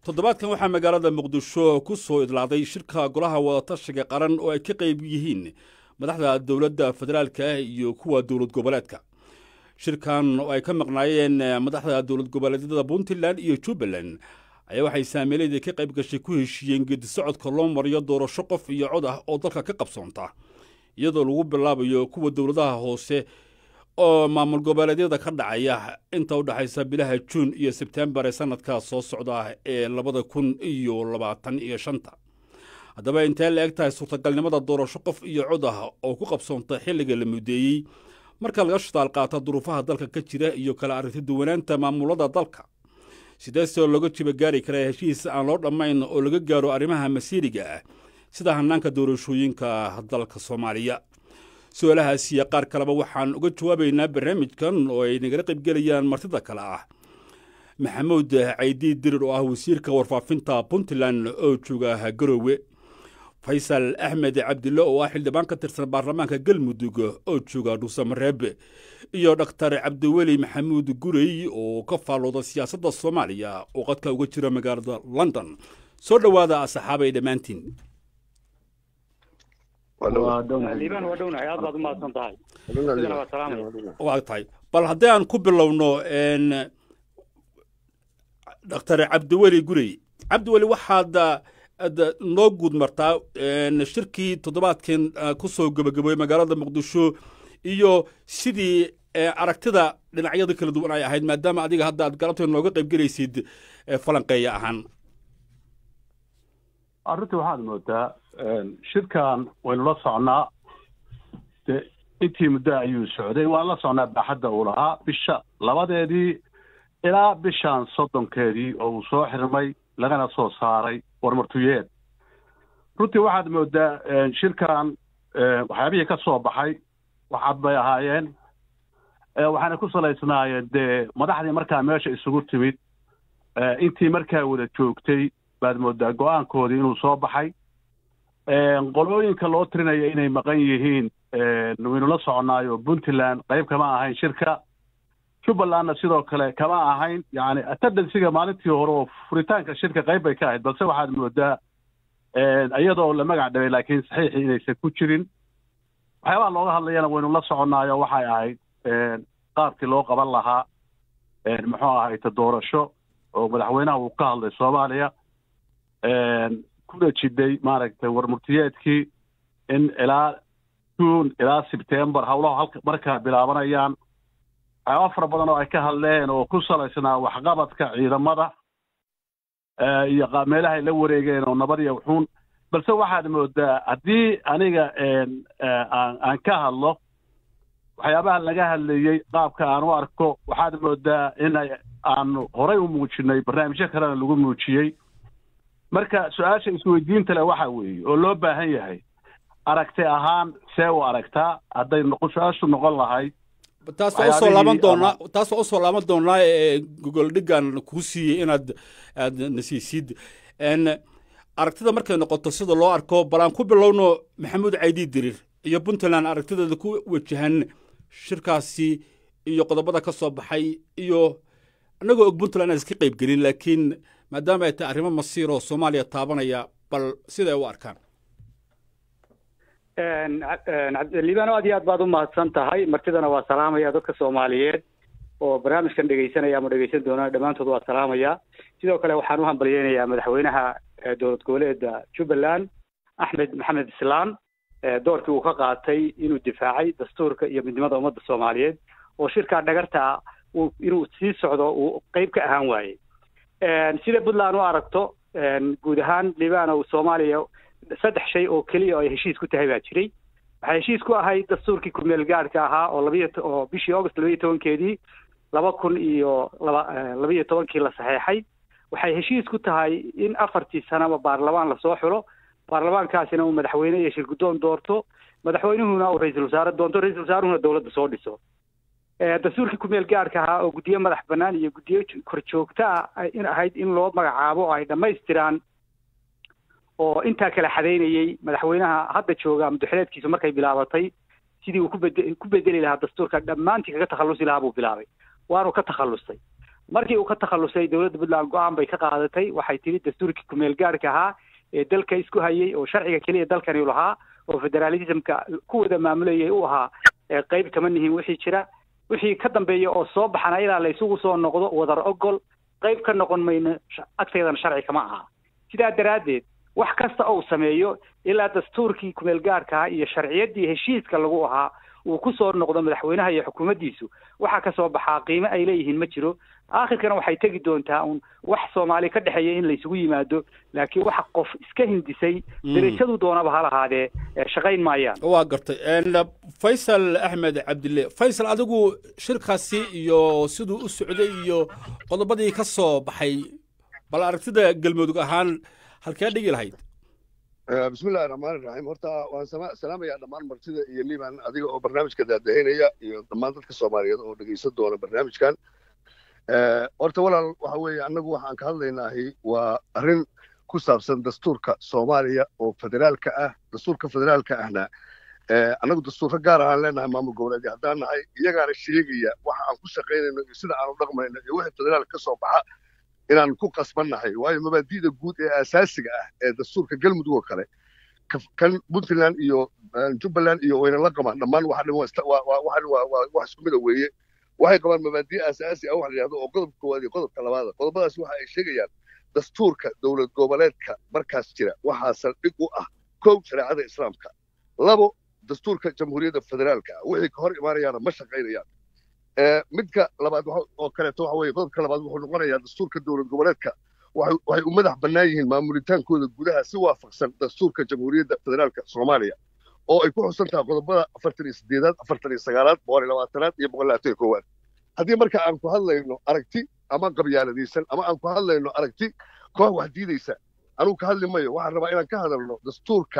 toddobaadkan waxaa magaalada muqdisho ku soo idlaaday shirka golaha wadatashiga qaran oo ay ka qayb yihiin madaxda dowladda federaalka iyo kuwa dowlad goboleedka shirkan oo ay ka maqnaayeen madaxda dowlad goboleedyada puntland iyo jubbaland ayaa waxay saamiiladii ka qayb gashay ku heshiiyeen geedi socodka loo mariyo doorasho qof iyo cod ah oo dalka ka qabsoonta iyadoo lagu bilaabayo kuwa dowladaha hoose oo maamul goboleedyada ka dhacaya inta u dhexaysa bilaha juun iyo sebtembar ee sanadka soo socda ee labada kun iyo labaatan iyo shanta haddaba intee la eg tahay suurtagalnimada doorasho qof iyo cod ah oo ku qabsoonta xilliga la mudeeyey marka laga shitaal qaata duruufaha dalka ka jira iyo kala arrinti duwanaanta maamulada dalka sideesoo looga jiba gaari karaa heshiis aan loo dhammayn oo laga gaaro arrimaha masiiriga ah sida hanaanka doorashooyinka dalka soomaaliya su-aalahaas iyo qaar kaleba waxaan uga jawaabaynaa barnaamijkan oo ay nagala qaybgelayaan martida kale ah maxamuud caydi dirir oo ah wasiirka warfaafinta puntland oo jooga garowe faysal axmed cabdille oo ah xildhibaan ka tirsan baarlamaanka galmudug oo jooga dhuusamareebe iyo dhaktar cabdiweli maxamuud gurey oo ka faallooda siyaasadda soomaaliya oo qadka uga jira magaalada london soo dhowaada asxaabay dhammaantiin liibaan waa dhownahay aad baad u mahadsan tahay sidana waa salaamaya waa tahay bal haddii aan ku bilowno dhaktar cabdiweli gurey cabdiweli waxaad ad noo guud martaa shirkii toddobaadkan ku soo gebagaboyey magaalada muqdisho iyo sidii aragtida dhinacyada kala duwan ay ahayd maadaama adiga hadda aad galabteed nooga qayb gelaysid falanqeeya ahaan arrintii waxaad moodaa shirkan waynu la socnaa de intii muddo ayuu socday waan la socnaa baaxadda uu lahaa bisha labadeedii ilaa bishan soddonkeedii oo uu soo xirmay lagana soo saaray warmartuyeed runtii waxaad moodaa shirkan waxyaabihii ka soo baxay waxaad bay ahaayeen waxaana ku salaysnaayeen dee madaxdii markaa meesha isugu timid intii markaa wada joogtay baad moodaa go-aankoodii inuu soo baxay qolooyinka loo tirinaya inay maqan yihiin waynu la soconaayo puntland qayb kama ahayn shirka jubbalandna sidoo kale kama ahayn yani attendansiga maalintii hore oo furitaanka shirka qayb bay ka ahayd balse waxaad moodaa iyadoo la magac dhabay laakiin saxiixii inaysan ku jirin waxyaabaha looga hadlayana waynu la soconaayo waxay ahayd qaabkii loo qaban lahaa muxuu ahayta doorasho oo madaxweynaha uu ka hadlay soomaaliya kuna jiday maaragtay warmurtiyeedkii in ilaa juun ilaa sebtembar howlaha halka markaa bilaabanayaan waxyaaba fara badan oo ay ka hadleen oo ku salaysnaa waxqabadka ciidamada iyo meelaha ay la wareegeen oo nabad iyo wuxuun balse waxaad moodaa haddii aniga aan ka hadlo waxyaabaha laga hadlayey qaabka aan u arko waxaad moodaa in aanu horay u muujinay barnaamijyo kalena lagu muujiyey marka su-aasha isweydiinta leh waxa weeye oo loo baahan yahay aragti ahaan see u aragtaa hadday su-aashu noqon lahayd taas waa usoo laaban doonaa taas waa usoo laaban doonaa ee gogol dhigan kuu siiyey inaad aad nasiisid aragtida markay noqoto sida loo arko bal aan ku bilowno maxamuud caydi dirir iyo puntland aragtideeda ku wajahan shirkaasi iyo qodobada ka soo baxay iyo annagoo og puntland aan iska qayb gelin laakiin maadaama ay tahay arrimo masiir oo soomaaliya taabanaya bal siday u arkaan liibano aad iyo aad baad u mahadsan tahay martidana waa salaamaya dadka soomaaliyeed oo barnaamijkan dhegaysanaya ama dhegaysan doona dhammaantood waa salaamaya sidoo kale waxaan u hambalyeynayaa madaxweynaha dowlad goboleeda jubbaland axmed maxamed islaan doorkii uu ka qaatay inuu difaacay dastuurka iyo midnimada ummadda soomaaliyeed oo shirkaa dhagarta inuu sii socdo uu qeyb ka ahaan waayey sida puntland u aragto guud ahaan liibano soomaaliya saddex shay oo keliya oo ay heshiis ku tahay baa jiray waxay heshiis ku ahayd dastuurkii kumeel gaadhka ahaa oo labiyo oo bishii august labaiyo tobankeedii laba kun iyo laba labaiyo tobankii la saxeexay waxay heshiis ku tahay in afartii sanaba baarlamaan lasoo xulo baarlamaankaasina uu madaxweyne iyo shirguddoon doorto madaxweynuhuna uu ra-iisul wasaare doonto ra-isul wasaaruhuna dowladda soo dhiso dastuurkii kumeel gaadhka ahaa oo guddiyo madax bannaan iyo guddiyo kor joogta ah in ahayd in loo magacaabo oo ay dhammaystiraan oo intaa kala xadaynayey madaxweynaha hadda jooga madaxweneedkiisu markay bilaabatay sidii uu kubed ku bedeli lahaa dastuurka dhammaantii kaga takhallusi lahaa buu bilaabay waanu ka takhallusay markii uu ka takhalusay dowladda puntland go-aan bay ka qaadatay waxay tidhi dastuurkii kumeel gaarhka ahaa ee dalka isku hayay oo sharciga keliya dalkani u lahaa oo federalismka ku wada maamulayay u ahaa qeyb kama nihin wixii jira wixii ka dambeeya oo soo baxana ilaa la isugu soo noqdo wadar ogol qayb ka noqon mayno agteedana sharci kama aha sidaa daraaddeed wax kasta ou sameeyo ilaa dastuurkii kumeel gaarkaha iyo sharciyaddii heshiiska lagu ahaa uu ku soo noqdo madaxweynaha iyo xukuumaddiisu waxaa ka soo baxaa qiimo ay leeyihiin ma jiro aakhirkana waxay tegi doontaa un wax soomaali ka dhexeeya in laysugu yimaado laakiin waxa qof iska hindisay derajadu doonaba ha lahaadee shaqayn maayaan waa gartay faysal axmed cabdille faysal adigu shirkaasi iyo siduu u socday iyo qodobadii ka soo baxay bal aragtida galmudug ahaan halkee dhigi lahayd bismillahi raxmaani raxiim horta waan salaamayaa dhammaan martida iyo liban adiga oo barnaamijka daadahinaya iyo dhammaan dadka soomaaliyeed oo dhegaysan doona barnaamijkan horta walaal waxa weeye annagu waxaan ka hadlaynaahi waa arrin ku saabsan dastuurka soomaaliya oo federaalka ah dastuurka federaalka ahna annagu dastuurka gaar ahaan leenahay maamul goboleedyo haddaan nahay iyagaana sheegaya waxa aan ku shaqaynayno iyo sida aan u dhaqmayno iyo wixii federaalka ka soo baxa inaan ku qasbannahay waayo mabaadi'da guud ee asaasiga ah ee dastuurka galmudug oo kale kan puntland iyo jubbaland iyo wayna la qabaan dhammaan waxan wax isku mida weeye waxay qabaan mabaadi' asaasi ah wax la yidhahdo oo qodobka koowaad iyo qodobka labaada qodobadaas waxa ay sheegayaan dastuurka dowlad goboleedka markaas jira waxaa saldhig u ah kow shareecada islaamka labo dastuurka jamhuuriyadda federaalka ah wixii ka hor imaanayaana ma shaqaynayaan midka labaad oo kaleeto waxa weeye qodobka labaad wuxuu noqonayaa dastuurka dowlad goboleedka waxay u madax bannaan yihiin maamulitaankooda gudaha si waafaqsan dastuurka jamhuuriyadda federaalka soomaaliya oo ay ku xusan tahay qodobada afartan iyo sideedaad afartan iyo sagaalaad boqol iyo labaatanaad iyo boqol labaatan iyo koowaad haddii marka aan ku hadlayno aragti ama qabyaaladaysan ama aan ku hadlayno aragti koox wax diidaysa anugu ka hadli mayo waxaan rabaa inaan ka hadalno dastuurka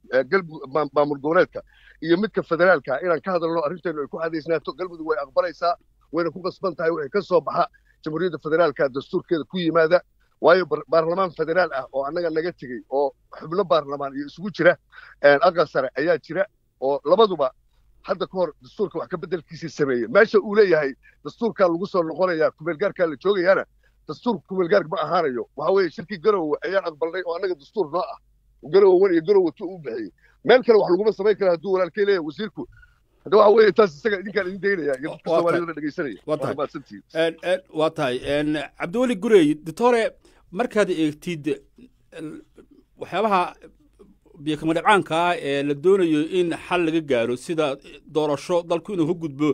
maamul goboleedka iyo midka federaalka inaan ka hadalno arrinteenu ay ku cadaysnaato galmudug way aqbalaysaa wayna ku qasban tahay wixii ka soo baxa jamhuuriyadda federaalka dastuurkeeda ku yimaada waayo baarlamaan federaal ah oo annaga naga tegey oo xubno baarlamaan iyo isugu jira aqal sare ayaa jira oo labaduba hadda ka hor dastuurka wax ka beddelkiisii sameeyey meesha uu leeyahay dastuurkaa lagu soo noqonayaa kumeelgaarkaa la joogayaana dastuurka kumeelgaarka ma ahaanayo waxa weeye shirkii garowe ayaan aqbalnay oo annaga dastuur noo ah garowe wan iyo garowe tu u bixiyey meel kale wax laguma samayn kara hadduu walaalkay leeyahay wasiirku hadda waxa weeye taas isaga idinkaan idin daynaya iyo dadka soomaaliyada dhegaysanaya waa tahay cabdiweli gurey doctore markaad eegtid waxyaabaha biyokamadhabcaanka ah ee la doonayo in xal laga gaaro sida doorasho dalku inuu ka gudbo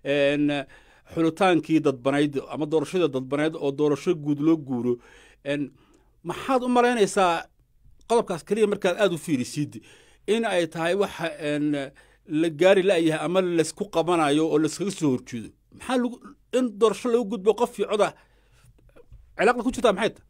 xulitaankii dadbanayd ama doorashadii dadbanayd oo doorasho guud loo guuro maxaad u malaynaysaa qodobkaas keliya markaad aada u fiirisid in ay tahay waxa la gaari la'yahay ama laysku qabanayo oo layskaga soo horjeedo maxaa in doorasho lagu gudbo qof fiicoda cilaaqda ku jirtaa maxay tahay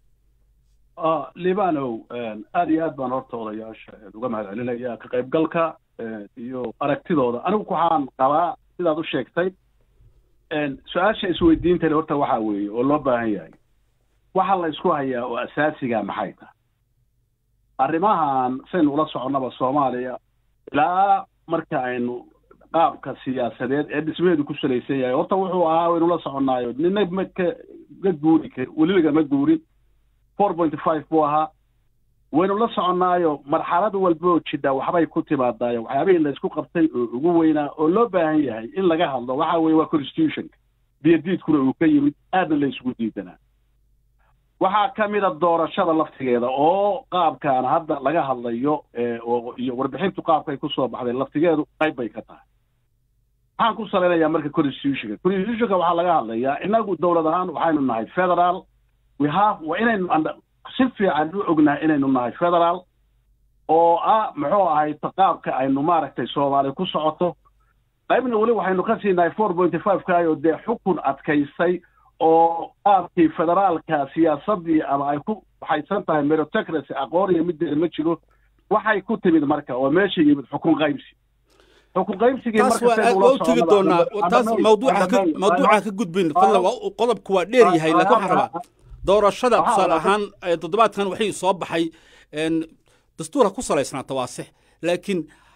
libanow aad iyo aad baan horta odayaasha uga mahad celinaya ka qaybgalka iyo aragtidooda anigu waxaan qabaa sidaad u sheegtay su-aasha isweydiintani horta waxaa weeye oo loo baahan yahay waxa la isku hayaa oo asaasiga maxay tahay arrimahan saynu ula soconnaba soomaaliya ilaa marka aynu qaabka siyaasadeed ee dhismaheedu ku salaysan yahay horta wuxuu ahaa waynu la soconnaayo nina ma ka ka guuri kar weliba ma guurin four point five buu ahaa waynu la soconnaayo marxalad walba oo jidha waxbay ku timaadaayo waxyaabihii laysku qabtay oo ugu weynaa oo loo baahan yahay in laga hadlo waxa weeye waa constitutionka biyadiidkuna uu ka yimid aadna la isugu diidanaa waxaa ka mida doorashada laftigeeda oo qaabkan hadda laga hadlayo iyo warbixintu qaabkay kusoo baxday laftigeedu qayb bay ka tahay waxaan ku salaynayaa marka constitutionka constitutionka waxaa laga hadlayaa inagu dowlad ahaan waxaynu nahay federal we have waa inaynu si fiican u ognahay inaynu nahay federal oo ah muxuu ahay qaabka aynu maaragtay soomaali ku socoto qaybna weli waxaynu ka siinahay four point five kaayoo dee xukun adkaysay oo qaabkii federaalka siyaasadii ama ay ku waxaysan tahay meritocracy aqoon iyo mideeda ma jiro waxay ku timid marka oo meesha yimid xukun qaybsi xukun qaybsigii taas waa u tegi doonaa taas mawduuca ka mawduuca ka gudbin fadlan qodobku waa dheer yahay laakiin waxaan rabaa doorashada tusaale ahaan toddobaadkan waxay soo baxay dastuurka ku salaysnaata waa six laakiin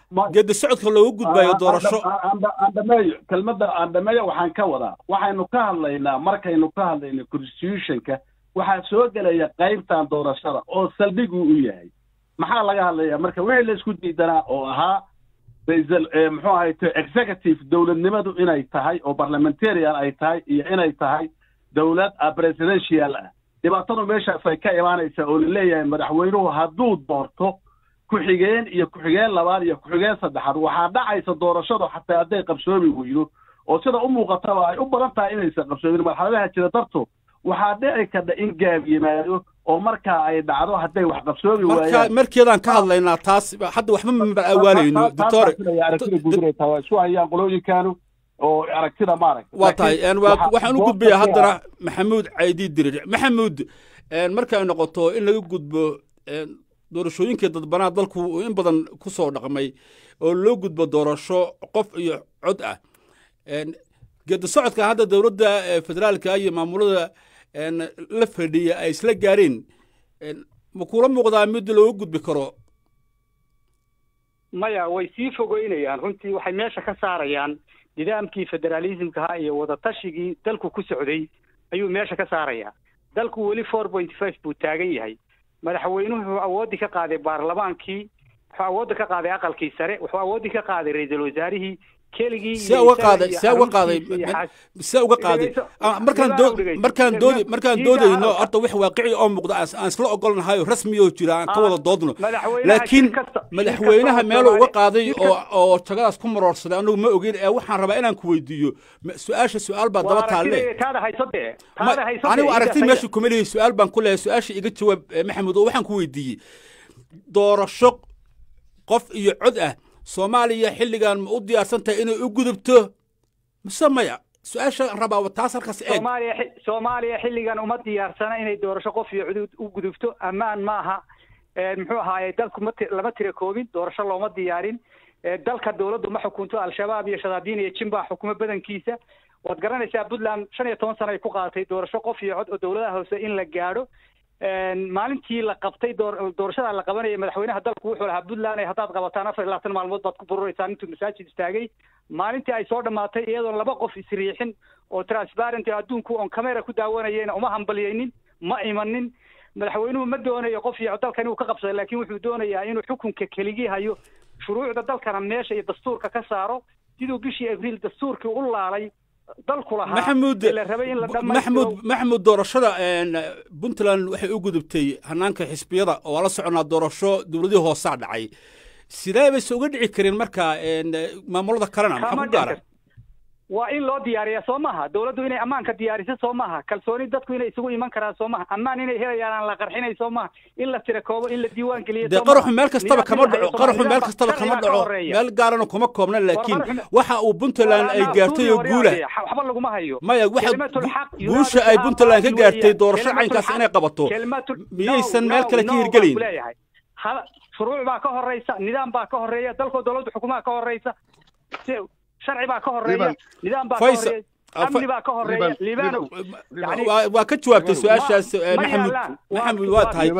geedi socodka loogu gudbayo doorasho aan dhameeyo kelmadda aan dhameeyo waxaan ka wadaa waxaynu ka hadlaynaa markaynu ka hadlayno constitutionka waxaa soo gelaya qaybtan doorashada oo saldhigu u yahay maxaa laga hadlayaa marka wixii la isku diidanaa oo ahaa raisal muxuu ahayto executive dowladnimadu inay tahay oo parliamentarian ay tahay iyo inay tahay dowlad presidential ah dhibaatadu meeshaas ay ka imaanaysaa oo laleeyahay madaxweynuhu hadduu doorto ku-xigeen iyo ku-xigeen labaad iyo ku-xigeen saddexaad waxaa dhacaysa doorashadu xataa hadday qabsoomi weydo oo sida u muuqataba ay u badan tahay inaysan qabsoomin marxaladaha jira darto waxaa dhici karta in gaab yimaado oo markaa ay dhacdo hadday wax qabsoomi waayaan markeedaan ka hadlaynaa taas hadda waxba ma awaalayno doctore aragtida gudureeta waa isku hayaan qolooyinkaanu oo aragtida maarag waa tahay waxaan u gudbayaa haddana maxamuud caydi dirir maxamuud markay noqoto in laga gudbo doorashooyinkii dadbanaa dalku in badan ku soo dhaqmay oo loo gudbo doorasho qof iyo cod ah geedi socodka hadda dowladda federaalka iyo maamulada la fadhiya ay isla gaareen ma kula muuqdaa mid looga gudbi karo maya way sii fogeynayaan runtii waxay meesha ka saarayaan nidaamkii federaalismkaha iyo wadatashyigii dalku ku socday ayuu meesha ka saarayaa dalku weli four point five buu taagan yahay madaxweynuhu wuxuu awooddi ka qaaday baarlamaankii wuxuu awoodda ka qaaday aqalkii sare wuxuu awooddi ka qaaday ra-iisul wasaarihii keligii see uga qaaday see uga qaaday see uga qaaday markaan dood markaan doodi markaan doodayno horta wax waaqici oo muuqda aan isla ogolnahay rasmi oo jira aan ka wada doodno laakiin madaxweynaha meeluu uga qaaday oo oo jagadaas ku maroorsaday anigu ma ogeyn ee waxaan rabaa inaan ku weydiiyo su-aasha su-aal baa daba taalle anigu aragti meesha kuma lihi su-aal baan ku leeyahay su-aasha iga jawaab maxamed oo waxaan ku weydiiyey doorasho qof iyo cod ah soomaaliya xilligan ma u diyaarsan tahay inay u gudubto mise maya su-aasha rabaa taas halkaas eeg soomaaliya soomaaliya xilligan uma diyaarsana inay doorasho qof iyo cudud u gudubto ammaan maaha muxuu ahaaye dalku ma lama tira koobin doorasho looma diyaarin dalka dowladdu ma xukunto al-shabaab iyo shadaadiin iyo jin baa xukumo badankiisa waad garanaysaa puntland shan iyo toban sano ay ku qaadatay doorasho qof iyo cod oo dowladaha hoose in la gaadho maalintii la qabtay doorashada la qabanaya madaxweynaha dalku wuxuu lahaa puntland haddaad qabataan afar iyo labaatan maalmood baad ku bururaysaan intuu masaajid istaagay maalintii ay soo dhammaatay iyadoon laba qof isriixin oo transparent adduunku oon camera ku daawanayeyna uma hambalyaynin ma imanin madaxweynuhu ma doonayo qof iyo dalkan inuu ka qabsado laakiin wuxuu doonayaa inuu xukunka keligii hayo shuruucda dalkana meesha iyo dastuurka ka saaro siduu bishii abriil dastuurkii u laalay dalku lahaa maxamuud maxamuud maxamuud doorashada puntland waxay u gudubtay hanaanka xisbiyada oo la soconaa doorasho dowladihii hoosaa dhacay sidee bayse uga dhici kareen marka maamulada kalena maxaa ku gaara waa in loo diyaariyaa soo maaha dowladdu inay ammaanka diyaariso soo maaha kalsooni dadku inay isugu iman karaan soo maaha ammaan inay helayaan aan la qarxinay soo maaha in la tira koobo in la diiwaan geliyo dee qaraxu meel kastaba kama dhaco qaraxu meel kastaba kama dhaco meel gaarana kuma koobna laakiin waxa uu puntland ay gaartay oo guula waxba laguma hayo maya waxa guusha ay puntland ka gaartay doorasho caynkaas inay qabato miyaysan meel kale ka hirgelayn shuruuc baa ka horeysa nidaam baa ka horeeya dalkoo dowladda xukumaha ka horeysa sharci baa ka horeeya nidaam baa ka horeeya amni baa ka horeeya liibanow waa ka jawaabtay su-aashaas maxamuud maxamuud waa tahay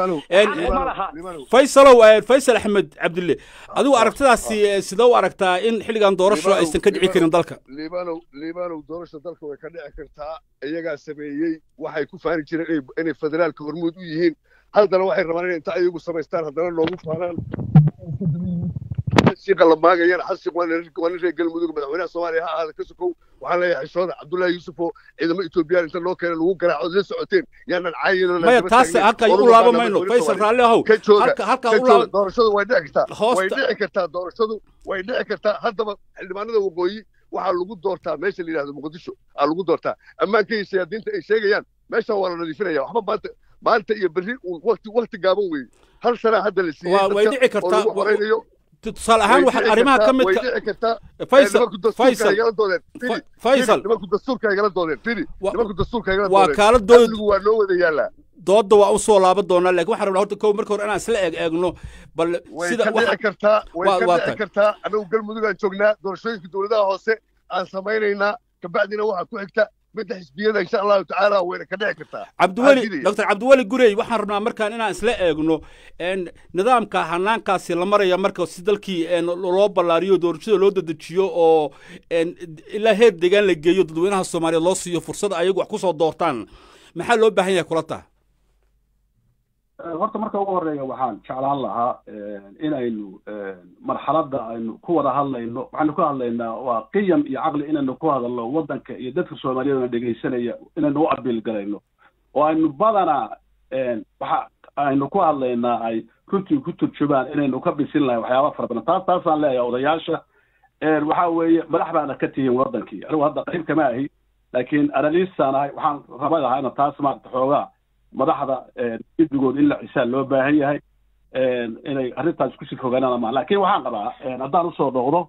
faysalow faysal axmed cabdille adigu aragtidaasi sidee u aragtaa in xilligan doorasho aysan ka dhici karin dalka liibanow liibanow doorasha dalka way ka dhici kartaa iyagaa sameeyey waxay ku faani jireen inay federaalka hormuud u yihiin haddana waxay rabaan inay inta ayagu samaystaan haddana noogu faanaan shiiqa la maagayana xasiq waa nin reer galmudug madaxweynaha soomaaliya ha ahaada ka sokow waxaan leeyahay xishooda cabdullaahi yuusuf oo ciidamo etoobiyaan inta loo keena lagu garaaco la socoteen yaanan caayin maya taas halka u laaba mayno faysal raalli ahow ka jooga halka ka u jooga laaba doorashadu way dhici kartaa way Hoosta- dhici kartaa doorashadu way dhici kartaa haddaba xildhibaanada waqooyi waxaa lagu doortaa meesha la yidhahdo muqdisho aa lagu doortaa ammaanka iyo siyaadiinta ay sheegayaan meeshan waa la nadiifinaya waxba maanta maanta iyo berri uun waqti waqti gaaban weeye hal sanaa hadda la siiyey Waa- way dadka dhici kartaa. oo lagu horeynayo tusaale ahaan way waxa dhici arrimaha ka kartaa- way midka dhici kartaa faysal nimanku dastuurka faysal igala doodeen fili Fa- faysal fili, nimanku dastuurka igala doodeen fili Wa- nimanku dastuurka igala waa doodeen kaala dood amnigu waa noo wada yaallaa doodda waa u soo laaban doonaa laakiin waxaan rabnaa horta kow marka hore inaan isla eeg eegno bal way sida ka waxa dhici kartaa way waa- ka waa dhici tahay. kartaa annagu galmudug aan joognaa doorashooyinka dowladaha hoose aan samaynaynaa kabacdina waxaa ku xigta midda xisbiyada insha allahu tacaala wayna ka dhici kartaa cabdiweli doctor cabdiweli gurey waxaan rabnaa markaan inaan isla eegno nidaamka hanaankaasi la maraya marka si dalkii loo ballaariyo doorashada loo dedejiyo oo ilaa heer deegaan la geeyo dadweynaha soomaaliyeed loo siiyo fursad ayagu wax kusoo doortaan maxaa loo baahan yahay kula taha horta marka ugu horeeya waxaan jeclaan lahaa inaynu marxaladda aynu ku wada hadlayno waxaynu ku hadlaynaa waa qiyam iyo caqli inaynu ku hadalno waddanka iyo dadka soomaaliyeed na dhegaysanaya inaynu u abiil galayno oo aynu badanaa waxa aynu ku hadlaynaa ay runtii ku turjumaan inaynu ka bisin lahay waxyaaba fara badan taas taasaan leeyahay odayaasha waxa weeye madax baana ka tihiin waddankii anigu hadda qayb kama ahi laakiin analistaan ahay waxaan raba lahaa ina taas maarata xoogaa madaxda guddigood in la cisaan loo baahan yahay inay arrintaas kusii fogaanaan ama laakiin waxaan qabaa haddaan usoo noqdo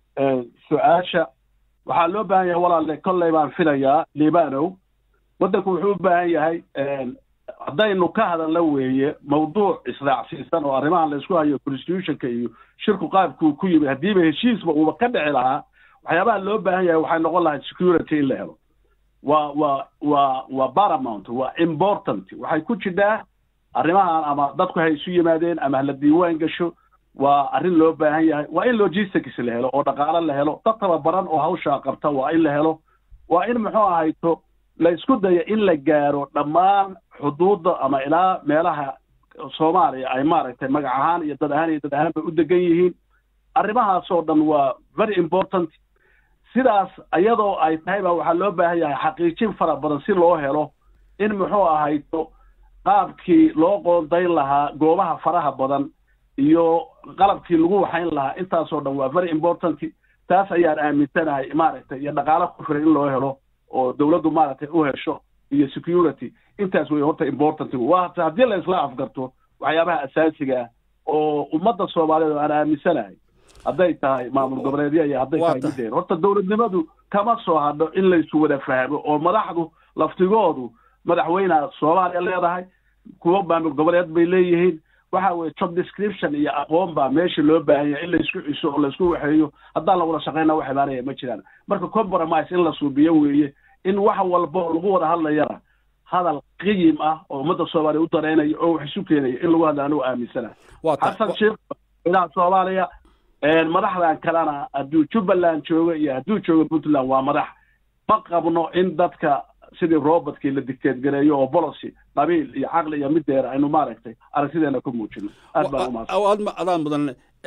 su-aasha waxaa loo baahan yahay walaalle kolley baan filayaa libanow waddanku wuxuu u baahan yahay haddaynu ka hadalna weeye mawduuc israacsiisan oo arrimahan laysku hayo constitutionka iyo shirku qaabkuu ku yimid haddiiba heshiisba uuba ka dhici lahaa waxyaabaha loo baahan yahay waxay noqon lahay security in la helo waa waa waa waa paramount waa important waxay ku jirtaa arrimahan ama dadku hay isu yimaadeen ama hala diiwaan gasho waa arrin loo baahan yahay waa in logistics la helo oo dhaqaalo la helo dad tababaran oo hawshaa qabta waa in la helo waa in muxuu ahayto la isku dayo in la gaaro dhammaan xuduudda ama ilaa meelaha soomaaliya ay maaragtay magac ahaan iyo dad ahaan iyo dad ahaan bay u degan yihiin arrimahaasoo dhan waa very important sidaas iyadoo ay tahay baa waxaa loo baahan yahay xaqiijin fara badan si loo helo in muxuu ahayto qaabkii loo qoondayn lahaa goobaha faraha badan iyo qalabkii lagu waxayn lahaa intaasoo dhan waa very important taas ayaan aaminsanahay maaragtay iyo dhaqaalo ku filan in loo helo oo dawladdu maaragtay u hesho iyo security intaas wey horta important waa haddii la isla afgarto waxyaabaha asaasiga ah oo ummadda soomaaliyeed oo aan aaminsanahay hadday tahay maamul goboleedya iyo hadday tahay mideer horta dawladnimadu kama soo hadho in laysu wada fahmo oo madaxdu laftigoodu madaxweyneha soomaaliya leedahay kuwo maamul goboleed bay leeyihiin waxa weye job description iyo aqoon baa meesha loo baahan yahay in laysku ciso oo laysku waxeeyo haddaan lagula shaqeyna wax imaanaya ma jiraan marka compromise in la suubiyo weeye in wax walba oo lagu wada hadlayana hadal qiyim ah oo ummadda soomaaliya u dareynayo oo wax isu keenayo in lagu hadla anigu aaminsana xasan sheekh madaxa soomaaliya madaxdan kalena hadduu jubbaland joogo iyo hadduu joogo puntland waa madax ma qabno in dadka sidii robertkii la dictategareeyo oo policy qabiil iyo caqli iyo mideer aynu maaragtay aragtideena ku muujino aad baan aad adaan mudan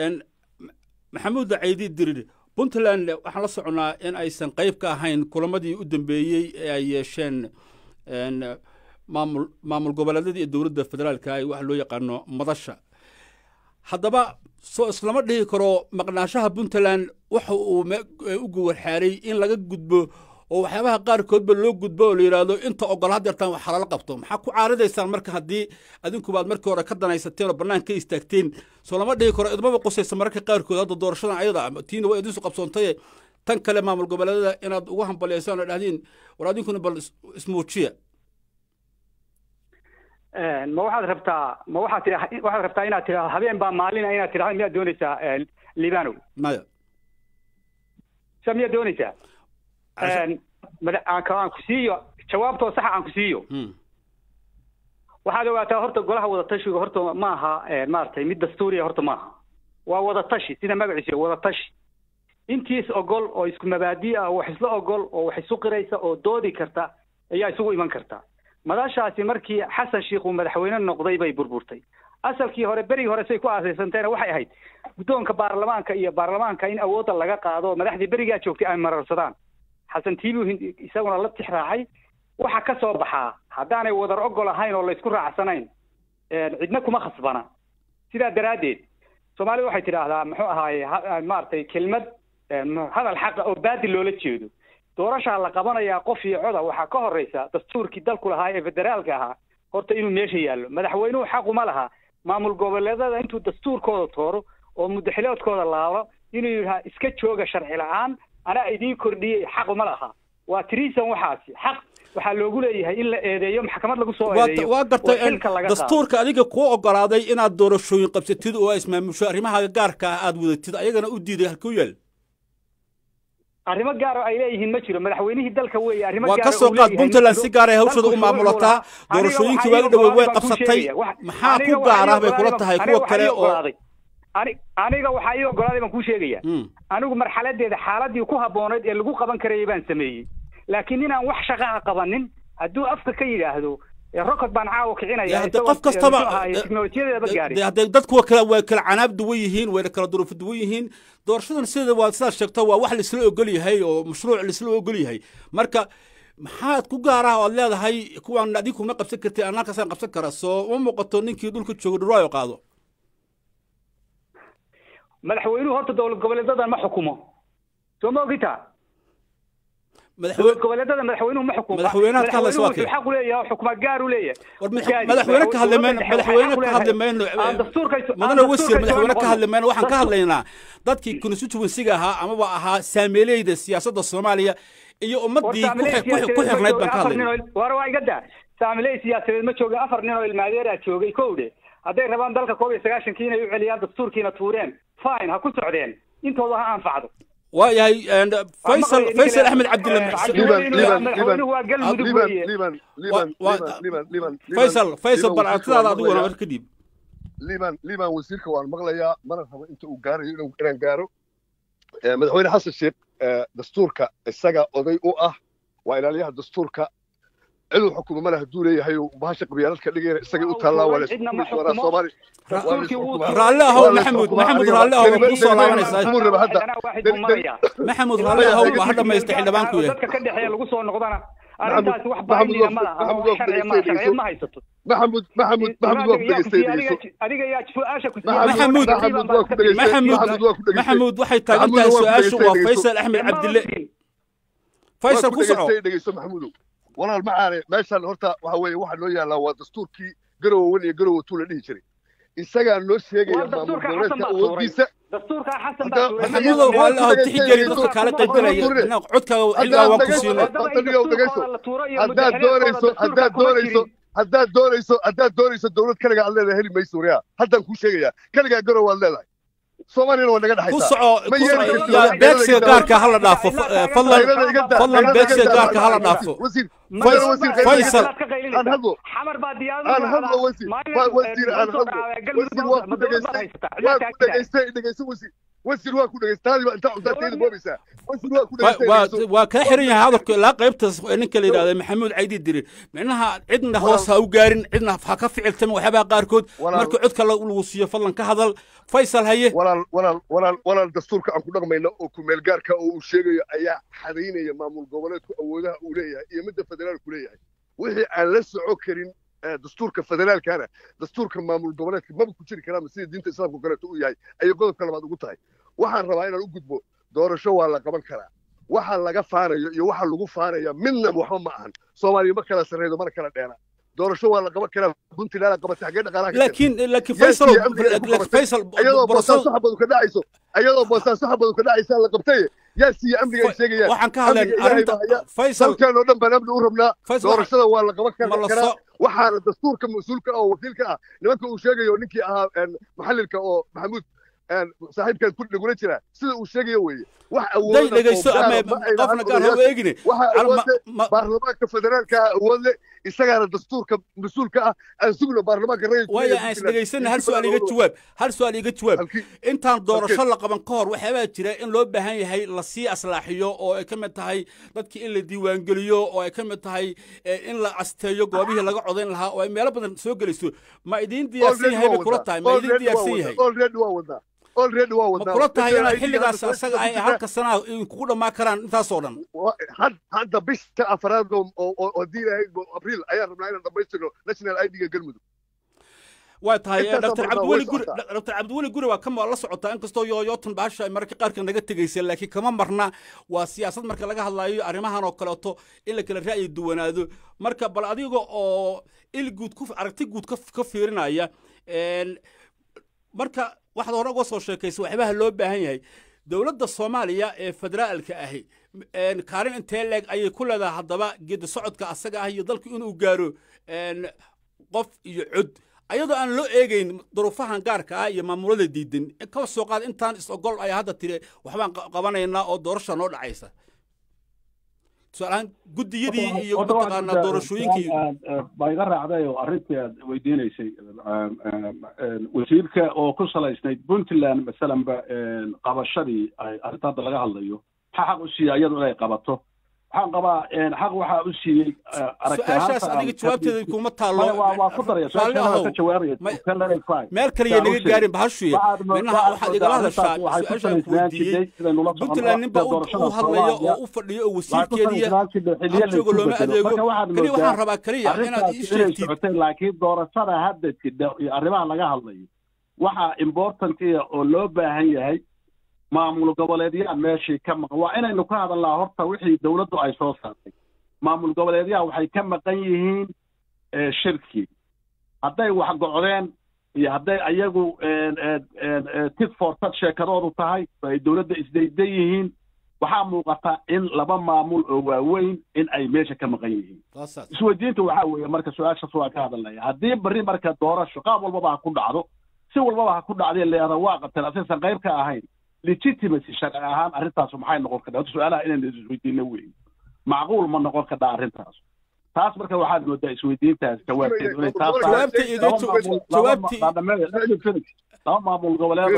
maxamuud caydi dirir puntland waxaan la soconaa in aysan qayb ka ahayn kulamadii u dambeeyey ee ay yeesheen maamul maamul goboleedyada iyo dowladda federaalka ay waxa loo yaqaano madasha haddaba soo islama dhihi karo maqnaanshaha puntland waxa uu u gowarxaaray in laga gudbo oo waxyaabaha qaarkoodba loo gudbo oo la yidhaahdo inta ogol hadeertaan wax halala qabto maxaa ku caaridaysaan marka haddii adinkubaad markii hore ka danaysateen oo bannaan ka istaagteen soo lama dhihi karo idmaba qusaysa mararka qaarkood hadda doorashadan ayada tiina waa idinsu qabsoontaye tan kale maamul goboleedada inaad ugu hambaliyaysaan oo dhahdiin war adinkuna bal ismuujiya ma waxaad rabtaa ma waxaad tii waxaad rabtaa inaad tidhahdo habeen baa maalina inaad tidhahdo miyaad doonaysaa libanow maya sa miyaad doonaysaa aan ku siiyo jawaabtoo saxa aan ku siiyo waxaad ogaataa horta golaha wadatashiga horta ma aha maaragtay mid dastuuriya horta maaha waa wadatashi sida magaciisa wadatashi intiis ogol oo isku mabaadi ah oo wax isla ogol oo wax isu qiraysa oo doodi karta ayaa isugu iman karta madashaasi markii xasan sheikh uu madaxweyne noqday bay burburtay asalkii hore berigii hore say ku aasaysanteena waxay ahayd guddoonka baarlamaanka iyo baarlamaanka in awoodda laga qaado madaxdii berigaa joogtay ay mararsadaan xasan tiibu isaguna la tix raacay waxa ka soo baxaa haddaanay wadar ogol ahayn oo laysku raacsanayn cidna kuma khasbana sidaa daraaddeed soomaalida waxay tidhaahdaa muxuu ahaaye maaragtay kelmad hadal xaqa oo baadil loola jeedo doorashaa la qabanayaa qof iyo coda waxaa ka horreysa dastuurkii dalku lahaa ee federaalka ahaa horta inuu meesha yaallo madaxweynuhu xaquma laha maamul goboleedada intuu dastuurkooda tooro oo mudaxiloodkooda laalo inuu yidhaha iska jooga sharci la-aan anaa idiin kordhiyey xaquma laha waa trisan waxaasi xaq waxaa loogu leeyahay in la eedeeyo maxkamad lagu soo eedeeyo waa gartay dastuurka adiga kuu ogolaaday inaad doorashooyin qabsatid oo ismaamusho arrimaha gaarka ah aad wadatid ayagana u diiday halkuu yaal arrimo gaar oo ay leeyihiin ma jiro madaxweynihii dalka weeye arrimo waa gaar ka oo soo uu qaad leeyahay puntland ma si jiro. gaar ay hawshooda Dalku u maamulataa shuruuc buu lahaa. doorashooyinkii Aniga waagi dhaweyd way waxaa ii qabsatay ogolaaday baan kuu maxaa sheegaya. ku gaar ah bay Aniga kula waxaa tahay ii kuwa ogolaaday kale baan- oo aniga Ani- aniga waxaa ii ogolaaday baan kuu sheegaya Mm. anigu marxaladeeda xaaladii ku habboonayd ee lagu qaban karayay baan sameeyey laakiin inaan wax shaqaha qabanin hadduu afka ka yidhaahdo ee rokod baan caawa kicinaya dee isagoo, qof kastaba muxuu ahaayey, teknolojiyadeedaba gaarin dee haddee dadku waa kala waa kala canaab duwan yihiin wayna kala duruufo duwan yihiin doorashadan sida waa sidaad sheegto waa wax laisla ogol yahay oo mashruuc laisla ogol yahay marka maxaad ku gaar ah oo aad leedahay kuwaan adiga kuma qabsan kartay aan halkaasaan qabsan kara soo uma muuqato ninkii dhulka jooga dhuraayo qaado madaxweynuhu horta dowlad goboleedadan ma xukumo soo ma ogita dowlad madaxweyne goboleedada madaxweynuhu ma xukumo Madaxweynaha ka hadlaysa waa Madaxweynuhu kee? wuxuu xaq u leeyahay xukuumad gaar u leeyahay war madax- Gaadi, madaxweyne ka hadli mayno dowladda dhexe madaxweyne waxay ka xaq u hadli leedahay. mayno Aan dastuurka- aan mudane wasiir dastuurka madaxweyne ka soo hadli mayno waxaan ka noqono. hadlaynaa dadkii constituensiga ahaa amaba ahaa saameeleyda siyaasadda soomaaliya iyo ummadii ku xir- ku xir- ku xirnayd baan ka hadlaynaa war waa iga daa saamiley siyaasadeed ma joogin afar nin oo ilmaadeeraa joogay kowdhe hadday rabaan dalka koob iyo sagaashankii inay u celiyaan dastuurkiina tuureen fine ha ku socdeen intooda ha anfacdo waayahay faysal faysal axmed cabdille madaxweynuhu waa galmudug liban weeye liban liban Wa- liban liban liban faysal faysal liban bal wasiirka aragtidaada waan adiguna maqlayaa. mar kadib liban liban wasiirka waan maqlayaa mana rabo inta uu gaarayo inuu- inaan gaaro Eh, madaxweyne xasan sheekh eh, dastuurka isaga oday u ah waa ilaaliyaha dastuurka ciduu xukumo male hadduu leeyahay uu bahasha qabyaaladka dhigayna isagay u taallaa waa la isku Cidna ma xukumi doonaa xukumo. soomaali dastuurkii wuu raalli ahow Waa la maxamud xukumaa maxamud aniga. raalli ahow Kelimad- ku soo kelimad- laabanaysaa Maxamud raba hadda. Haddana waaxid buu marayaa. maxamud raalli ahow baa hadha maysta xildhibaan ku yahay dadka ka dhexeeya lagu soo noqdana arrintaasi wax Maxamud baahiniya waa- ma laha Maxamud oo waa sharci ma dhegeysanayso. sharciyad ma haysato maxamud maxamud maxamud waa ku dhegeystaynayso adiga yaa su-aasha ku Maxamud- maxamud waa ku dhegeystay maxamud maxamud waa ku dhegeystay maxamud waxay taagan Maxamud tahay waa ku su-aashu waa dhegeysanayso. faysal axmed cabdille faysal ku soco dhegeysta dhegeyso maxamudow walaal macaane meeshan horta waxa weeye waxa noo yaallaa waa dastuurkii garowe wan iyo garowe tuu la dhihi jiray isagaa noo sheegaya Waa maamul dastuurka goboleedka xasan baa tuuray. awoodiisa dastuurka xasan Hadda- baa tuuray. maxamudow raalli ahow tixgeli dadka kaala qaybgalaya inaa codkaaga xilligaa waan ku siinay haddaad doonayso haddaad doonayso haddaad doonayso haddaad doonayso dowlad kaligaa aad leedahay heli mayso wariyaa haddaan kuu sheegayaa kaligaa garowe aad leedahay soomaaliyana waa naga ku dhexaysaa soco Ma ku yeeli soco karto. yaa beegsiga gaarka hala dhaafo fa- eh, fadlan Qaylada iga daa, fadlan qaylada beegsiga iga daa. gaarka hala dhaafo wasiir Faysal- wasiir qaylada iga Faysal. daa. aan hadlo xamar baa aan hadlo wasiir waa wasiir aan hadlo wasiir waa ku dhegaystay waa ku dhegaystay dhegayso wasiir wasiir waa ku dhegaystay taadi baa intaa cuntaatayda boobaysaa wasiir waa ku Wa- dhegaystay waa dhegayso. waa kaa xiran yahay hadalku ilaa qaybtaas ee ninka la yidhahda maxamuud caydi diri micnaha cidna hoos ha u gaarin cidna ha ka ficiltamin waxyaabaha qaarkood Walaal- marka codka la- lagu siiyo fadlan ka hadal faysal haye walaal walaal walaal walaal dastuurka aan ku dhaqmayno oo kumeel gaarka oo uu sheegayo ayaa xadaynaya maamul goboleedku awoodaha uu leeyahay iyo midda federaalku leeyahay wixii aan la soco karin eh, dastuurka federaalkana dastuurka maamul goboleedka maba ku jiri karaama sida diinta islaamka oo kaleeto uu yahay ayay qodobka labaad ugu tahay waxaan rabaa inaan u gudbo doorasho waa la qaban karaa waxa laga faanayo iyo waxa lagu faanaya midna waxba ma ahan soomaaliya ma kala sarreydo mana kala dheera doorasho waa la qaban karaa puntland qabatay xaggee dhaqaalaha ka jirta? laakiin laakiin Yes, faysal iyo amniga ay ku qabatay. faysal ayadoo boosaaso borosada xabadu ka dhacayso ayadoo boosaaso xabadu ka dhacaysa la qabtay yaa siiya amniga ay sheegayaan waxaan ka hadlayn Amniga Ilaahay arrinta baa haya. faysal dalkan oo dhan baan amni u rabnaa faysal doorashada waa la qaban ma la karaa soo waxaana dastuurka mas-uulka ah oo wakiilka ah nimanka uu sheegayo ninkii ahaa een, maxalilka oo maxamuud een, saaxiibkan ku dhagula jira sida uu sheegayo weeye wax day awooda dhegayso ama qofna gaar ha u eegine waxa Al- ma- awoode ma- baarlamaanka federaalka ah awood leh isagaana dastuurka mas-uulka ah aan sugno baarlamaanka rayidka waayo aan isdhegaysana hal su-aal iga jawaab hal su-aal iga jawaab Halkii- intaan doorasho la qaban ka hor waxyaabaa jira in loo baahan yahay lasii aslaaxiyo oo ay ka mid tahay dadkii in la diiwaangeliyo oo ay ka mid tahay eh, in la asteeyo goobihii laga codayn lahaa oo ay meelo badan soo gelayso ma idiin diyaarsan yahay bay kula tahay ma idiin diyaarsan yahay already waa wadaa already waa ma wadaa kula tahay inaad Dadka xilligaas ID-ga asaga ay dadka halka sanaa kugu dhammaan karaan intaasoo dhan Wa- had- hadda bisha afraad oo oo- oo oo diin ahayd oo abriil ayaan rabnaa inaan dhammaystirno national ID-ga galmudug waa tahay Intaasoo dr marnaa cabdiweli way guri socotaa. dr cabdiweli guri waa kama la socotaa inkastoo yooyootan baasha ay mararka qaarka naga tegaysa laakiin kama marna waa siyaasad marka laga hadlayo arrimahan oo kaleeto in la kala ra'yi duwanaado marka bal adiga oo il guud ku aragti guud ka ka fiirinaya een, marka waxaad hore uga soo sheekaysa waxyaabaha loo baahan yahay dowladda soomaaliya ee federaalka ahi een, kaalin intee leeg ayay ku leedahay haddaba geedi socodka asaga ah iyo dalku inuu gaaro een, qof iyo cod ayadoo aan loo eegayn duruufahan gaarka ah iyo maamulada diidan kaba soo qaad intaan is-ogol ay hadda tiri waxbaan qabanaynaa oo doorasha noo dhacaysa tusaalahaan guddiyadii iyo mataqaanaa doorashooyinkii baa iga raacday oo arrintii aad weydiinaysay wasiirka oo ku salaysnayd puntland masalanba qabashadii arrinta hadda laga hadlayo maxaa xaq u siiyey iyadu inay qabato waxaan qabaa xaq waxaa u siiyey su-aashaas adiga jawaabteeda kuma taallo waa ku daraya su-aasha ka jawaabaya meel kaliya naga gaarin bahashuye minaha waxaad igala hadashaa su-aashaan ku weydiiyey puntland ninba u hadlaya oo u fadhiyo oo wasiirkeediya jooga looma adeego keliya waxaan rabaa keliya inaad ii sheegtid laakiin doorashada hadda jidha iyo arrimaha laga hadlayo waxaa important iya oo loo baahan yahay maamul goboleedyaa meeshii ka maqan waa inaynu ka hadalnaa horta wixii dowladdu ay soo saartay maamul goboleedyaha waxay ka maqan yihiin shirkii hadday wax gocdeen iyo hadday ayagu tit for tat sheekadoodu tahay oo ay dowladda isdaydan yihiin waxaa muuqata in laba maamul oo waaweyn in ay meesha ka maqan yihiin isweydiinta waxaa weeye marka su-aashaas waa ka hadalnaya haddii berri marka doorasho qaab walbaba ha ku dhacdo si walbaba ha ku dhacdee leeda waa qabteen asaysan qayb ka ahayn legitimacy sharci ahaan arrintaasu maxay noqon kartaa su-aalaha inaynu isweydiino weyn macquul ma noqon kartaa arrintaas taas marka waxaad moodaa isweydiintaas jawaabteedu inay taas laba maamul goboleed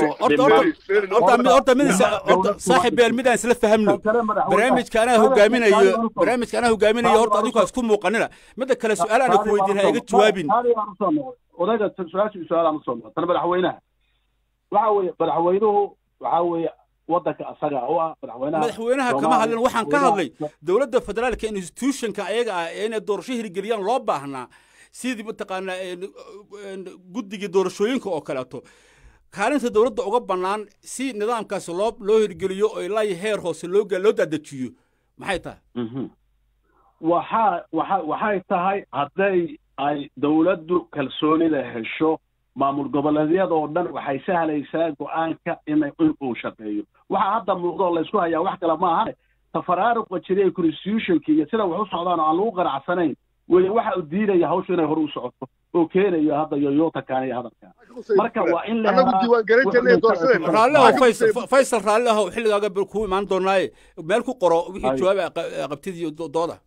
horta mid saaxiib beel midaan isla fahamno barnaamijka anaa hogaaminayo barnaamijka anaa hogaaminayo horta adigu ha isku muuqanina midda kale su-aal ana ku weydiin ha iga jawaabin odayga su-aashii su-aalaan usoo noqo tan madaxweynaha waxa weeye madaxweynuhu waxa weeye waddanka asaga u ah madaxweynaha madaxweynaha kama hadlin waxaan ka hadlay dowladda federaalka institutionka ayaga ah ee inay doorasho hirgeliyaan loo baahnaa sidii mataqaanaa guddigii doorashooyinka oo kaleeto kaalinta dowladda uga bannaan si nidaamkaasi loo loo hirgeliyo oo ilaa heer hoose loo loo daadajiyo maxay tahay waxaa waxa waxay tahay hadday ay dowladdu kalsoonida hesho maamul goboleedyadoo dhan waxay sahlaysaa go-aanka inay in uu shaqeeyo waxaa hadda muuqdoo laysku hayaa wax kale maahane tafaraaruqa jiray constitutionka iyo sida wax u socdaan oo aan lagu qanacsanayn weye waxa uu diidaya hawshu inay hore u socoto oo keenayo hadda yoyotakan iyo hadalkan marka waa in raalliahow faysal raalli ahow xilligaaga kuu imaan doonaaye meel ku qoro wixii jawaab qabtid iyo dooda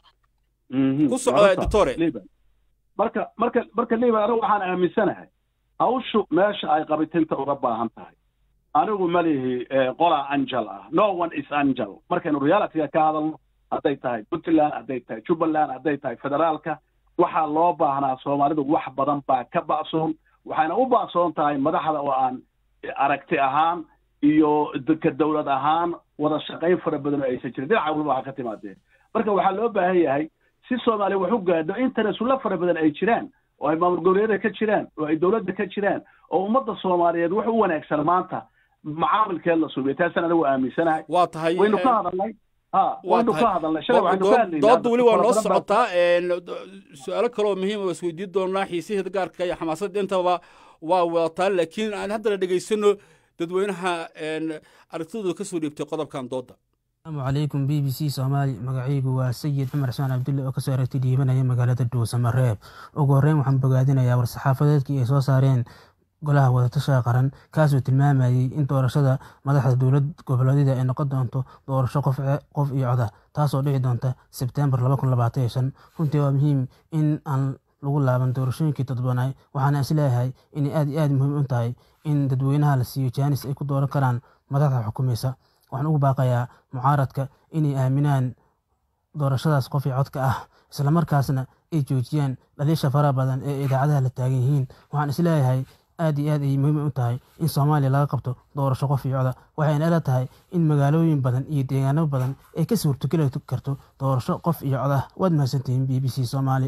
ku soco doctore marka marka marka liban anigu waxaan aaminsanahay hawshu meesha ay qabitinta uga baahan tahay anigu malihi qolaa angel ah no one is angel markaynu realityga ka hadalno hadday tahay puntland hadday tahay jubbaland hadday tahay federaalka waxaa loo baahnaa soomaalidu wax badan baa ka ba'soon waxayna u ba'soon tahay madaxda oo aan aragti ahaan iyo ka dowlad ahaan wada shaqayn fara badan oo aysan jirin dhinaca walba waxa ka timaadeen marka waxaa loo baahan yahay si soomaaliya wax u gaadho internesulla fara badan ay jiraan oo ay maamul goboleedyada ka jiraan oo ay dowladda ka jiraan oo ummadda soomaaliyeed wax u wanaagsan maanta macaamilkeed la suubiya taasaan anigu aaminsanahay waa tahay waynu ka hadalnay ha waynu ka hadalnay shalay waxaynu ka hadlaynaa doodda weli waa noo socotaa su-aalo kaloo muhiim oo isweydiin doonaa xiisaheeda gaarka iyo xamaasadda intaba waa wadataa laakiin aan haddana dhegaysano dadweynaha aragtidooda ka soo dhiibtay qodobkan doodda asalaamu calaykum b b c soomaali magacaygu waa sayid cumar xusmaan cabdulle oo kasoo aragti dhiibanaya magaalada dhuusamareeb ugu horreyn waxaan bogaadinayaa war-saxaafadeedkii ay soo saareen golaha wadatasha qaran kaasoo tilmaamayey in doorashada madaxda dowlad goboleedyada ay noqon doonto doorasho qof iyo coda taasoo dhici doonta sebtembar runtii waa muhiim in aan lagu laaban doorashooyinkii todobanaay waxaana isleeyahay inay aad iyo aad muhiim u tahay in dadweynaha la siiyo jaanis ay ku dooran karaan madaxda xukumaysa waxaan ugu baaqayaa mucaaradka inay aaminaan doorashadaas qof iyo codka ah islamarkaasna ay joojiyaan dhaliisha faraha badan ee idaacadaha la taagan yihiin waxaan isleeyahay aad iyo aad ayay muhiim u tahay in soomaaliya laga qabto doorasho qof iyo coda waxayna ila tahay in magaalooyin badan iyo deegaano badan ay ka suurtogeli karto doorasho qof iyo cod ah waad mahadsantihiin b b c soomaali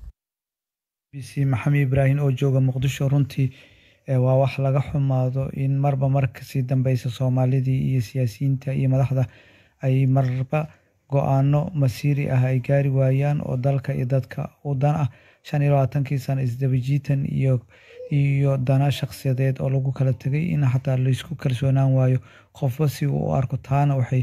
b c maxamed ibraahim oo jooga muqdisho runtii waa wax laga xumaado in marba mar kasii dambeysa soomaalidii iyo siyaasiyiinta iyo madaxda ay marba go-aano masiiri ah ay gaari waayaan oo dalka iyo dadka u dan ah shan iyo labaatankii sano isdabajiitan iyo iyo dana shakhsiyadeed oo lagu kala tegay in xataa laysku kalsoonaan waayo qofba si uu u arko taana waxay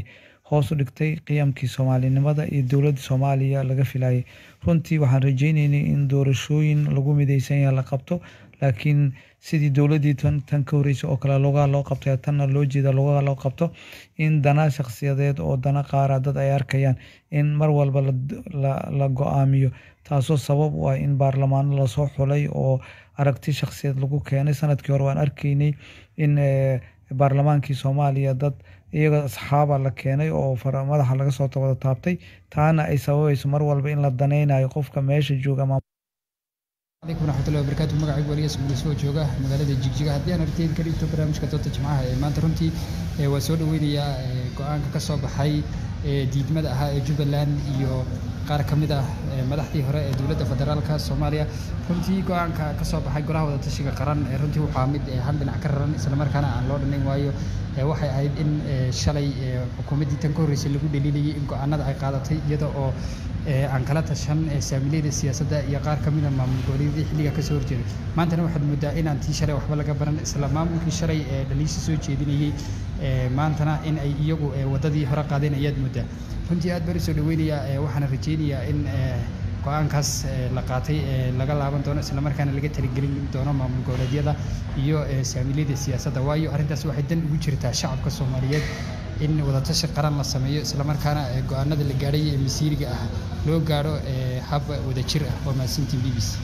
hoos u dhigtay qiyamkii soomaalinimada iyo dowladda soomaaliya laga filayay runtii waxaan rajeyneynay in doorashooyin lagu mideysan yahay la qabto laakiin sidii dowladdii tan ka horreysay oo kale logaa loo qabtay tanna loo jeeda logaa loo qabto in dana shakhsiyadeed oo dana qaara dad ay arkayaan in mar walba la go-aamiyo taasoo sabab u ah in baarlamaano lasoo xulay oo aragti shakhsiyeed lagu keenay sanadkii hore waan arkaynay in baarlamaankii soomaaliya dad iyaga asxaaba la keenay oo madaxa laga soo wada taabtay taana ay sababayso mar walba in la danaynayo qofka meesha jooga calaykum waraxmatullahi wabarakaatu magacaygu waliyaas guulisoo jooga magaalada jigjiga haddii aan arteyn ka dhigto barnaamijka doodda jimcaha ee maanta runtii waa soo dhaweynayaa go-aanka ka soo baxay diidmada ahaa ee jubbaland iyo qaar ka mid ah madaxdii hore ee dowladda federaalka soomaaliya runtii go-aanka ka soo baxay golaha wadatashiga qaran runtii waxaa mid hal dhinac ka raran islamarkaana aan loo dhanayn waayo waxay ahayd in shalay xukuumaddii tan ka horreysay lagu dhaliilayay in go-aanada ay qaadatay iyada oo aan kala tashan saamileyda siyaasadda iyo qaar ka mida maamul goboleedyadii xilligaa kasoo horjeeday maantana waxaad moodaa inaan tii shalay waxba laga baran isla maamulkii shalay ee dhaliisha soo jeedinayey maantana in ay iyagu waddadii hore qaadeen ayaad moodaa runtii aad baan usoo dhaweynayaa waxaana rajeynayaa in go-aankaas la qaatay laga laaban doono islamarkaana laga taligelin doono maamul goboleedyada iyo saamileyda siyaasadda waayo arrintaas waxay dan ugu jirtaa shacabka soomaaliyeed in wadatashi qaran la sameeyo islamarkaana go-aanada la gaadhay ee masiiriga ah loo gaadho hab wadajir ah waa mahadsantiin b b c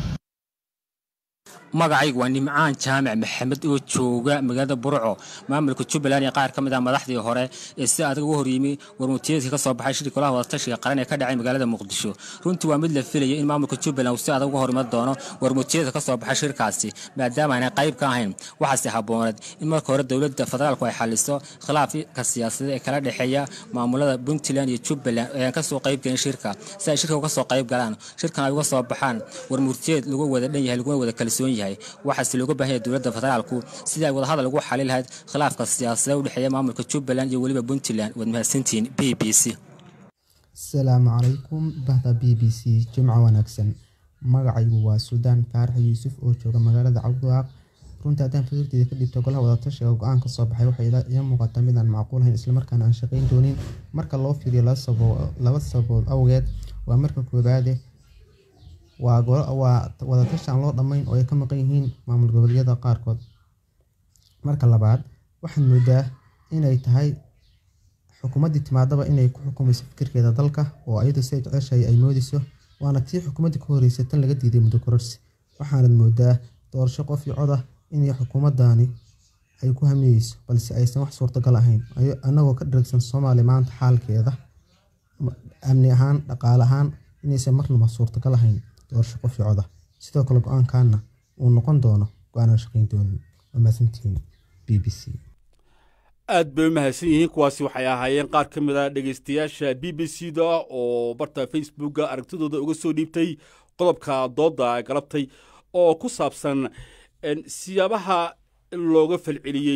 magacaygu waa nimcaan jaamac maxamed oo jooga magaalada burco maamulka jubbaland iyo qaar ka mid ah madaxdii hore ee si adag uga horyimi warmutiyeedkii ka soo baxay shirka golaha wadatashiga qaran ee ka dhacay magaalada muqdisho runtii waa mid la filayay in maamulka jubbaland uu si adag uga horima doono warmutiyeedka ka soo baxay shirkaasi maadaama aanay qayb ka ahayn waxaase habbooneed in marka hore dowladda federaalku ay xaliso khilaafka siyaasadeed ee kala dhexeeya maamulada puntland iyo jubbaland ee aan kasoo qayb gelin shirka si ay shirka uga soo qayb galaan shirkan ay uga soo baxaan warmurtiyeed lagu wada dhan yahay laguna wada kalsoon yahay waxaase looga baahan yahay dowladda federaalku sidii ay wadahadal ugu xali lahayd khilaafka siyaasadeed u dhexeeya maamulka jubbaland iyo weliba puntland waad mahadsantihiin b b c asalaamu calaykum bahda b b c jimco wanaagsan magacaygu waa suldaan faarax yuusuf oo jooga magaalada cabdiwaaq runtii haddaan fikirteeda ka dhibto golaha wadatashiga go-aan ka soo baxay waxay ila muuqata midaan macquulahayn islamarkaana aan shaqayn doonin marka loo fiiriyo laba sababood awgeed waa marka koobaade waa wadatashi aan loo dhammayn oo ay ka maqan yihiin maamul goboleedyada qaarkood marka labaad waxaad moodaa inay tahay xukuumaddii timaadaba inay ku xukumayso fikirkeeda dalka oo ayadu siay jeceshahay ay moodeyso waana tii xukuumaddii ka horreysay tan laga diiday muddo kororsi waxaanad moodaa doorasho qof iyo coda inay xukuumaddaani ay ku hamiyeyso balse aysan wax suurtagal ahayn annagoo ka dharagsan soomaaliya maanta xaalkeeda amni ahaan dhaqaale ahaan inaysan marnaba suurtagal ahayn doorasho qof iyo coda sidoo kale go-aankaana uu noqon doono go-aanaan shaqayn doonin waa mahadsantihiin b b c aad bay u mahadsan yihiin kuwaasi waxay ahaayeen qaar ka mid a dhegaystayaasha b b c da oo barta facebooka aragtidooda uga soo dhiibtay qodobka doodda galabtay oo ku saabsan siyaabaha looga falceliyey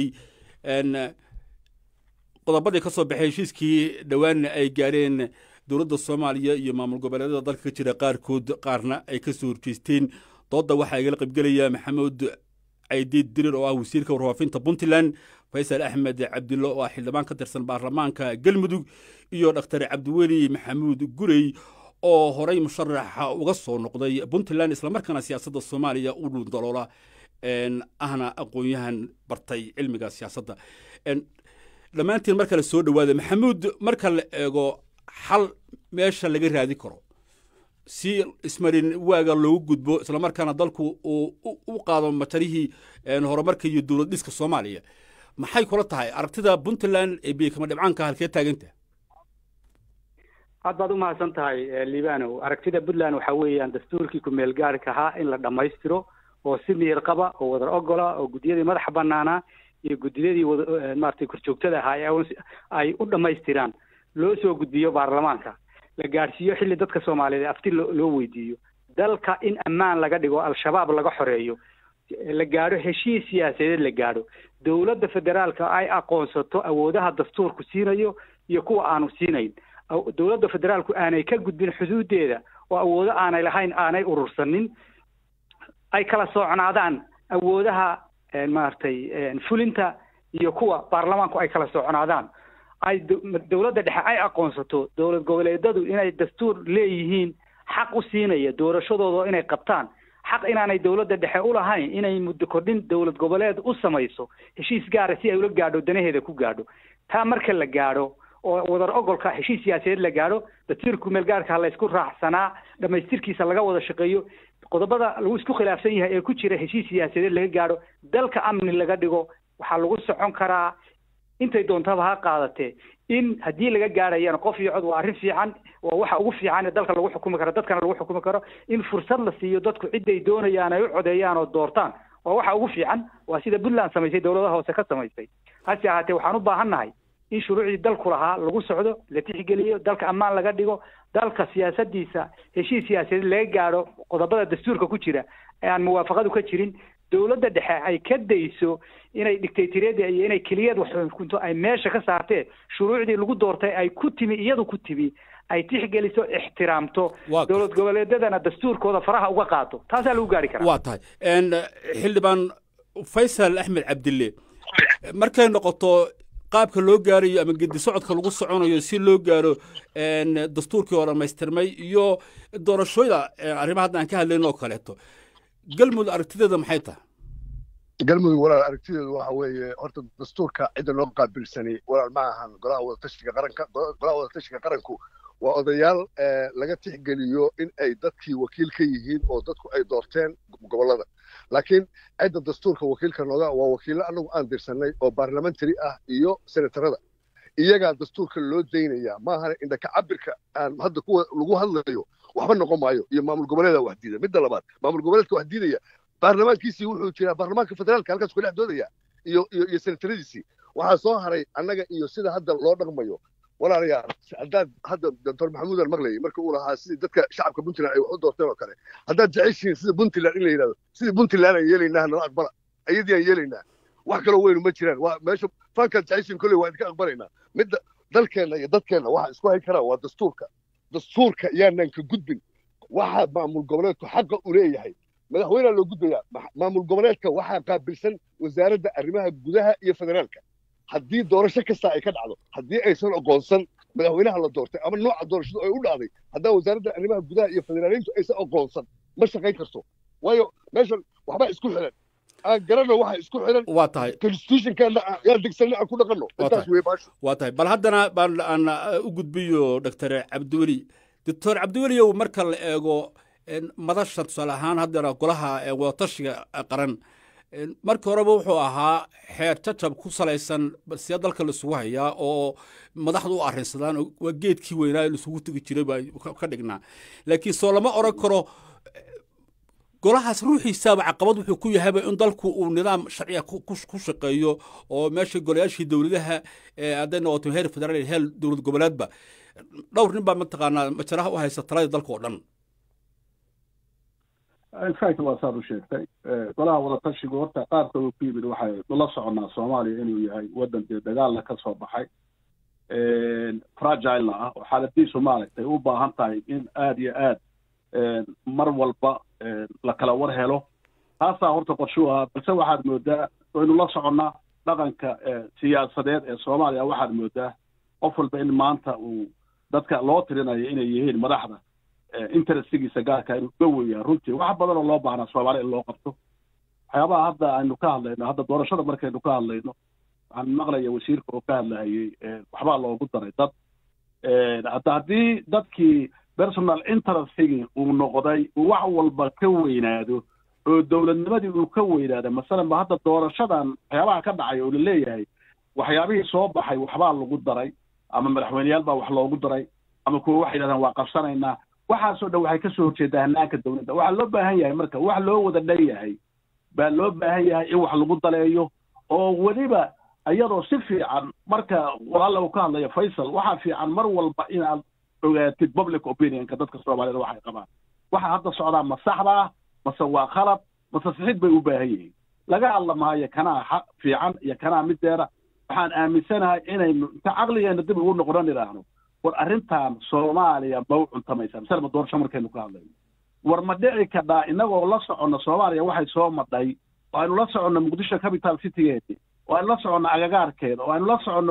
qodobadii ka soo baxay heshiiskii dhowaanna ay gaareen dowladda soomaaliya iyo maamul goboleedyada dalka ka jira qaarkood qaarna ay ka soo horjeesteen doodda waxaa igala qaybgelaya maxamuud caydiid dirir oo ah wasiirka warfaafinta puntland faysal axmed cabdillo oo ah xildhibaan ka tirsan baarlamaanka galmudug iyo dhaktar cabdiweli maxamuud gurey oo horay musharaxa uga soo noqday puntland islamarkaana siyaasadda soomaaliya u dhuundaloola ahna aqoon-yahan bartay cilmiga siyaasadda dhammaantiin marka la soo dhowaada maxamuud marka la eego xal meesha laga raadi karo si ismarin waaga loogu gudbo islamarkaana dalku uu u qaado matarihii horumarka iyo dowlad dhiska soomaaliya maxay kula tahay aragtida puntland ee biyakama dhibcaanka halkee taaganta aad baad u mahadsan tahay liibanow aragtida puntland waxa weeyaan dastuurkii ku-meel gaarhka ahaa in la dhammaystiro oo si miyir qaba oo wadar ogola oo guddiyadii madaxa banaanaa iyo guddiyadii maratay korjoogtada ahaa ay u dhammaystiraan loo soo gudbiyo baarlamaanka la gaadhsiiyo xilli dadka soomaaliyeed afti loo weydiiyo dalka in ammaan laga dhigo al-shabaab laga xoreeyo la gaadho heshiis siyaasadeed la gaadho dowladda federaalka ay aqoonsato awoodaha dastuurku siinayo iyo kuwa aanu siinayn dowladda federaalku aanay ka gudbin xuduudeeda oo awoodo aanay lahayn aanay urursanin ay kala socnaadaan awoodaha maaragtay fulinta iyo kuwa baarlamaanku ay kala socnaadaan ay dowladda dhexe ay aqoonsato dowlad goboleedadu inay dastuur leeyihiin xaq u siinaya doorashadooda inay qabtaan xaq inaanay dowladda dhexe u lahayn inay muddo kordhin dowlad goboleed u samayso heshiis gaara si ay ula gaadho danaheeda ku gaadho taa marka la gaadho oo wadar ogolka heshiis siyaasadeed la gaadho dastuurku meelgaarka laysku raacsanaa dhamaystirkiisa laga wada shaqeeyo qodobada lagu isku khilaafsan yahay ee ku jira heshiis siyaasadeed laga gaadho dalka amni laga dhigo waxaa lagu socon karaa intay doontaba ha qaadatee in haddii laga gaadhayana qof iyo cod waa arrin fiican waa waxa ugu fiican ee dalka lagu xukumi karo dadkana lagu xukumi karo in fursad la siiyo dadku ciday doonayaan ay u codeeyaan oo doortaan waa waxa ugu fiican waa sida puntland samaysay dowladaha hoose ka samaysay hase ahaatee waxaan u baahannahay in shuruucdii dalku lahaa lagu socdo la tixgeliyo dalka ammaan laga dhigo dalka siyaasadiisa heshiis siyaasadeed laga gaadho qodobada dastuurka ku jira ee aan muwaafaqadu ka jirin dowladda dhexe ay ka dayso inay dictatoriyada iyo inay keliyaed wax xukunto ay meesha ka saartee shuruucdii lagu doortay ay ku timi iyadu ku timi ay tixgeliso ixtiraamto dowlad goboleedyadana dastuurkooda faraha uga qaato taasaa lagu gaari karaa waa tahay xildhibaan faysal axmed cabdille markay noqoto qaabka loo gaarayo ama gedi socodka lagu soconayo si loo gaaro dastuurkii oo dhammaystirmay iyo doorashooyda arrimaha hadda aan ka hadlayn oo kaleeto galmudug aragtideeda maxay tahay galmudug walaal aragtideedu waxa weeye horta dastuurka cidda loo qaabilsanay walaal ma ahan golaha wadatashiga qaranka golaha wadatashiga qaranku waa odayaal laga tixgeliyo in ay dadkii wakiil ka yihiin oo dadku ay doorteen gobollada laakiin cidda dastuurka wakiilka nooga waa wakiillo annagu aan dirsanay oo baarlamentary ah iyo senatarada iyagaa dastuurka loo daynaya maahana indhaka cabirka aan hadda kuwa lagu hadlayo waxba noqon maayo iyo maamul goboleeda wax diida midda labaad maamul goboleedka wax diidaya baarlamaankiisii wuxuu jiraa baarlamaanka federaalka halkaas ku dhex doodaya iyo iyo iyo senataradiisii waxaa soo haray annaga iyo sida hadda loo dhaqmayo walaalayaal haddaad hadda doctor maxamuud aan maqlayay marka uu lahaa sidii dadka shacabka puntland ay wax u doorteen oo kale haddaad jeceshihiin sida puntland in la yidhahdo sidii puntland aan yeelaynaa nala aqbala ayadii aan yeelaynaa wax kaloo weynu ma jiraan waa meesha fankaad jeceshihiin kolley waa idinka aqbalaynaa midda dalkeenna iyo dadkeenna waxa isku hay karaa waa dastuurka dastuurka yaanan ka gudbin waxaa maamul goboleedku xaqa u leeyahay madaxweynea loo gudbayaa maamul goboleedka waxaa qaabilsan wasaaradda arrimaha gudaha iyo federaalka haddii doorasho kasta ay ka dhacdo haddii aysan oqoonsan madaxweynaha la doortay ama nooca doorashadu ay u dhacday haddaa wasaaradda arrimaha gudaha iyo federaaliintu aysan oqoonsan ma shaqayn karto waayo meeshan waxbaa isku xiran aan garanno waxa isku xiran waa tahay constitutionkeena yaan degsanay aan ku dhaqanno intaas wey baasho waa tahay bal haddana baan aan u gudbiyo doctor cabdiweli doctor cabdiweliow marka la eego madasha tusaale ahaan haddana golaha wadatashiga qaran markii horeba wuxuu ahaa xeer jajab ku salaysan see dalka laisugu hayaa oo madaxdu u arrinsadaan waa geedkii weynaa ee laisugu tegi jiray baa ka dhignaa laakiin soo lama odhan karo golahaas ruuxiisaaba caqabad wuxuu ku yahayba in dalku uu nidaam sharciga ku shaqeeyo oo meesha golayaashii dowladaha hadday noqoto heer federaal heer dowlad goboleedba dhowr nin baa mataqaanaa majaraha u haysta talada dalka oo dhan infact waa saad u sheegtay golaha wadatashigu horta qaabka uu ku yimid waxay la soconnaa soomaaliya inuu yahay waddan dee dagaalna ka soo baxay fragilena ah oo xaaladiisu maaragtay u baahan tahay in aada iyo aad mar walba la kala war helo taasaa horta qorshuu ahaa balse waxaad moodaa waynu la soconnaa dhaqanka siyaasadeed ee soomaaliya waxaad moodaa qof walba in maanta uu dadka loo tirinayo inay yihiin madaxda interestigiisa gaarka inuu uga weeyaa runtii wax badan oo loo baahnaa soomaaliya in loo qabto waxyaabaha hadda aynu ka hadlayno hadda doorashada markaynu ka hadlayno waxaan maqlaya wasiirka oo ka hadlahayey waxbaa loogu daray dad hadda haddii dadkii personal interestgii uu noqday uu wax walba ka weynaado oo dowladnimadii uu ka weynaado masalan ba hadda doorashadan waxyaabaha ka dhacay oo laleeyahay waxyaabihii soo baxay waxbaa lagu daray ama madaxweyneyaal baa wax loogu daray ama kuwa waxay yidhahdaan waa qabsanaynaa waxaasoo dhan waxay kasoo horjeedaa hanaanka dowladda waxaa loo baahan yahay marka wax loo wada dhan yahay baa loo baahan yahay in wax lagu daleeyo oo weliba iyadoo si fiican marka walaalla uu ka hadlayo faysal waxaa fiican mar walba inaad ogaatid public opinionka dadka soomaaliyed waxay qabaan waxa hadda socdaa ma saxda ah mase waa khalad mase sixid bay u baahan yihiin laga hadla maayo kanaa xaq fiican iyo kanaa mideeda waxaan aaminsanahay inaynu inta caqligeena dib ugu noqonan idhaahno war arrintan soomaaliya ma u cuntamaysaa misale ma doorasho markaynu ka hadlayno war ma dhici kadhaa inagoo la soconno soomaaliya waxay soo madhay oo aynu la soconno muqdisho capital citygeedi oo aynu la soconno agagaarkeeda oo aynu la soconno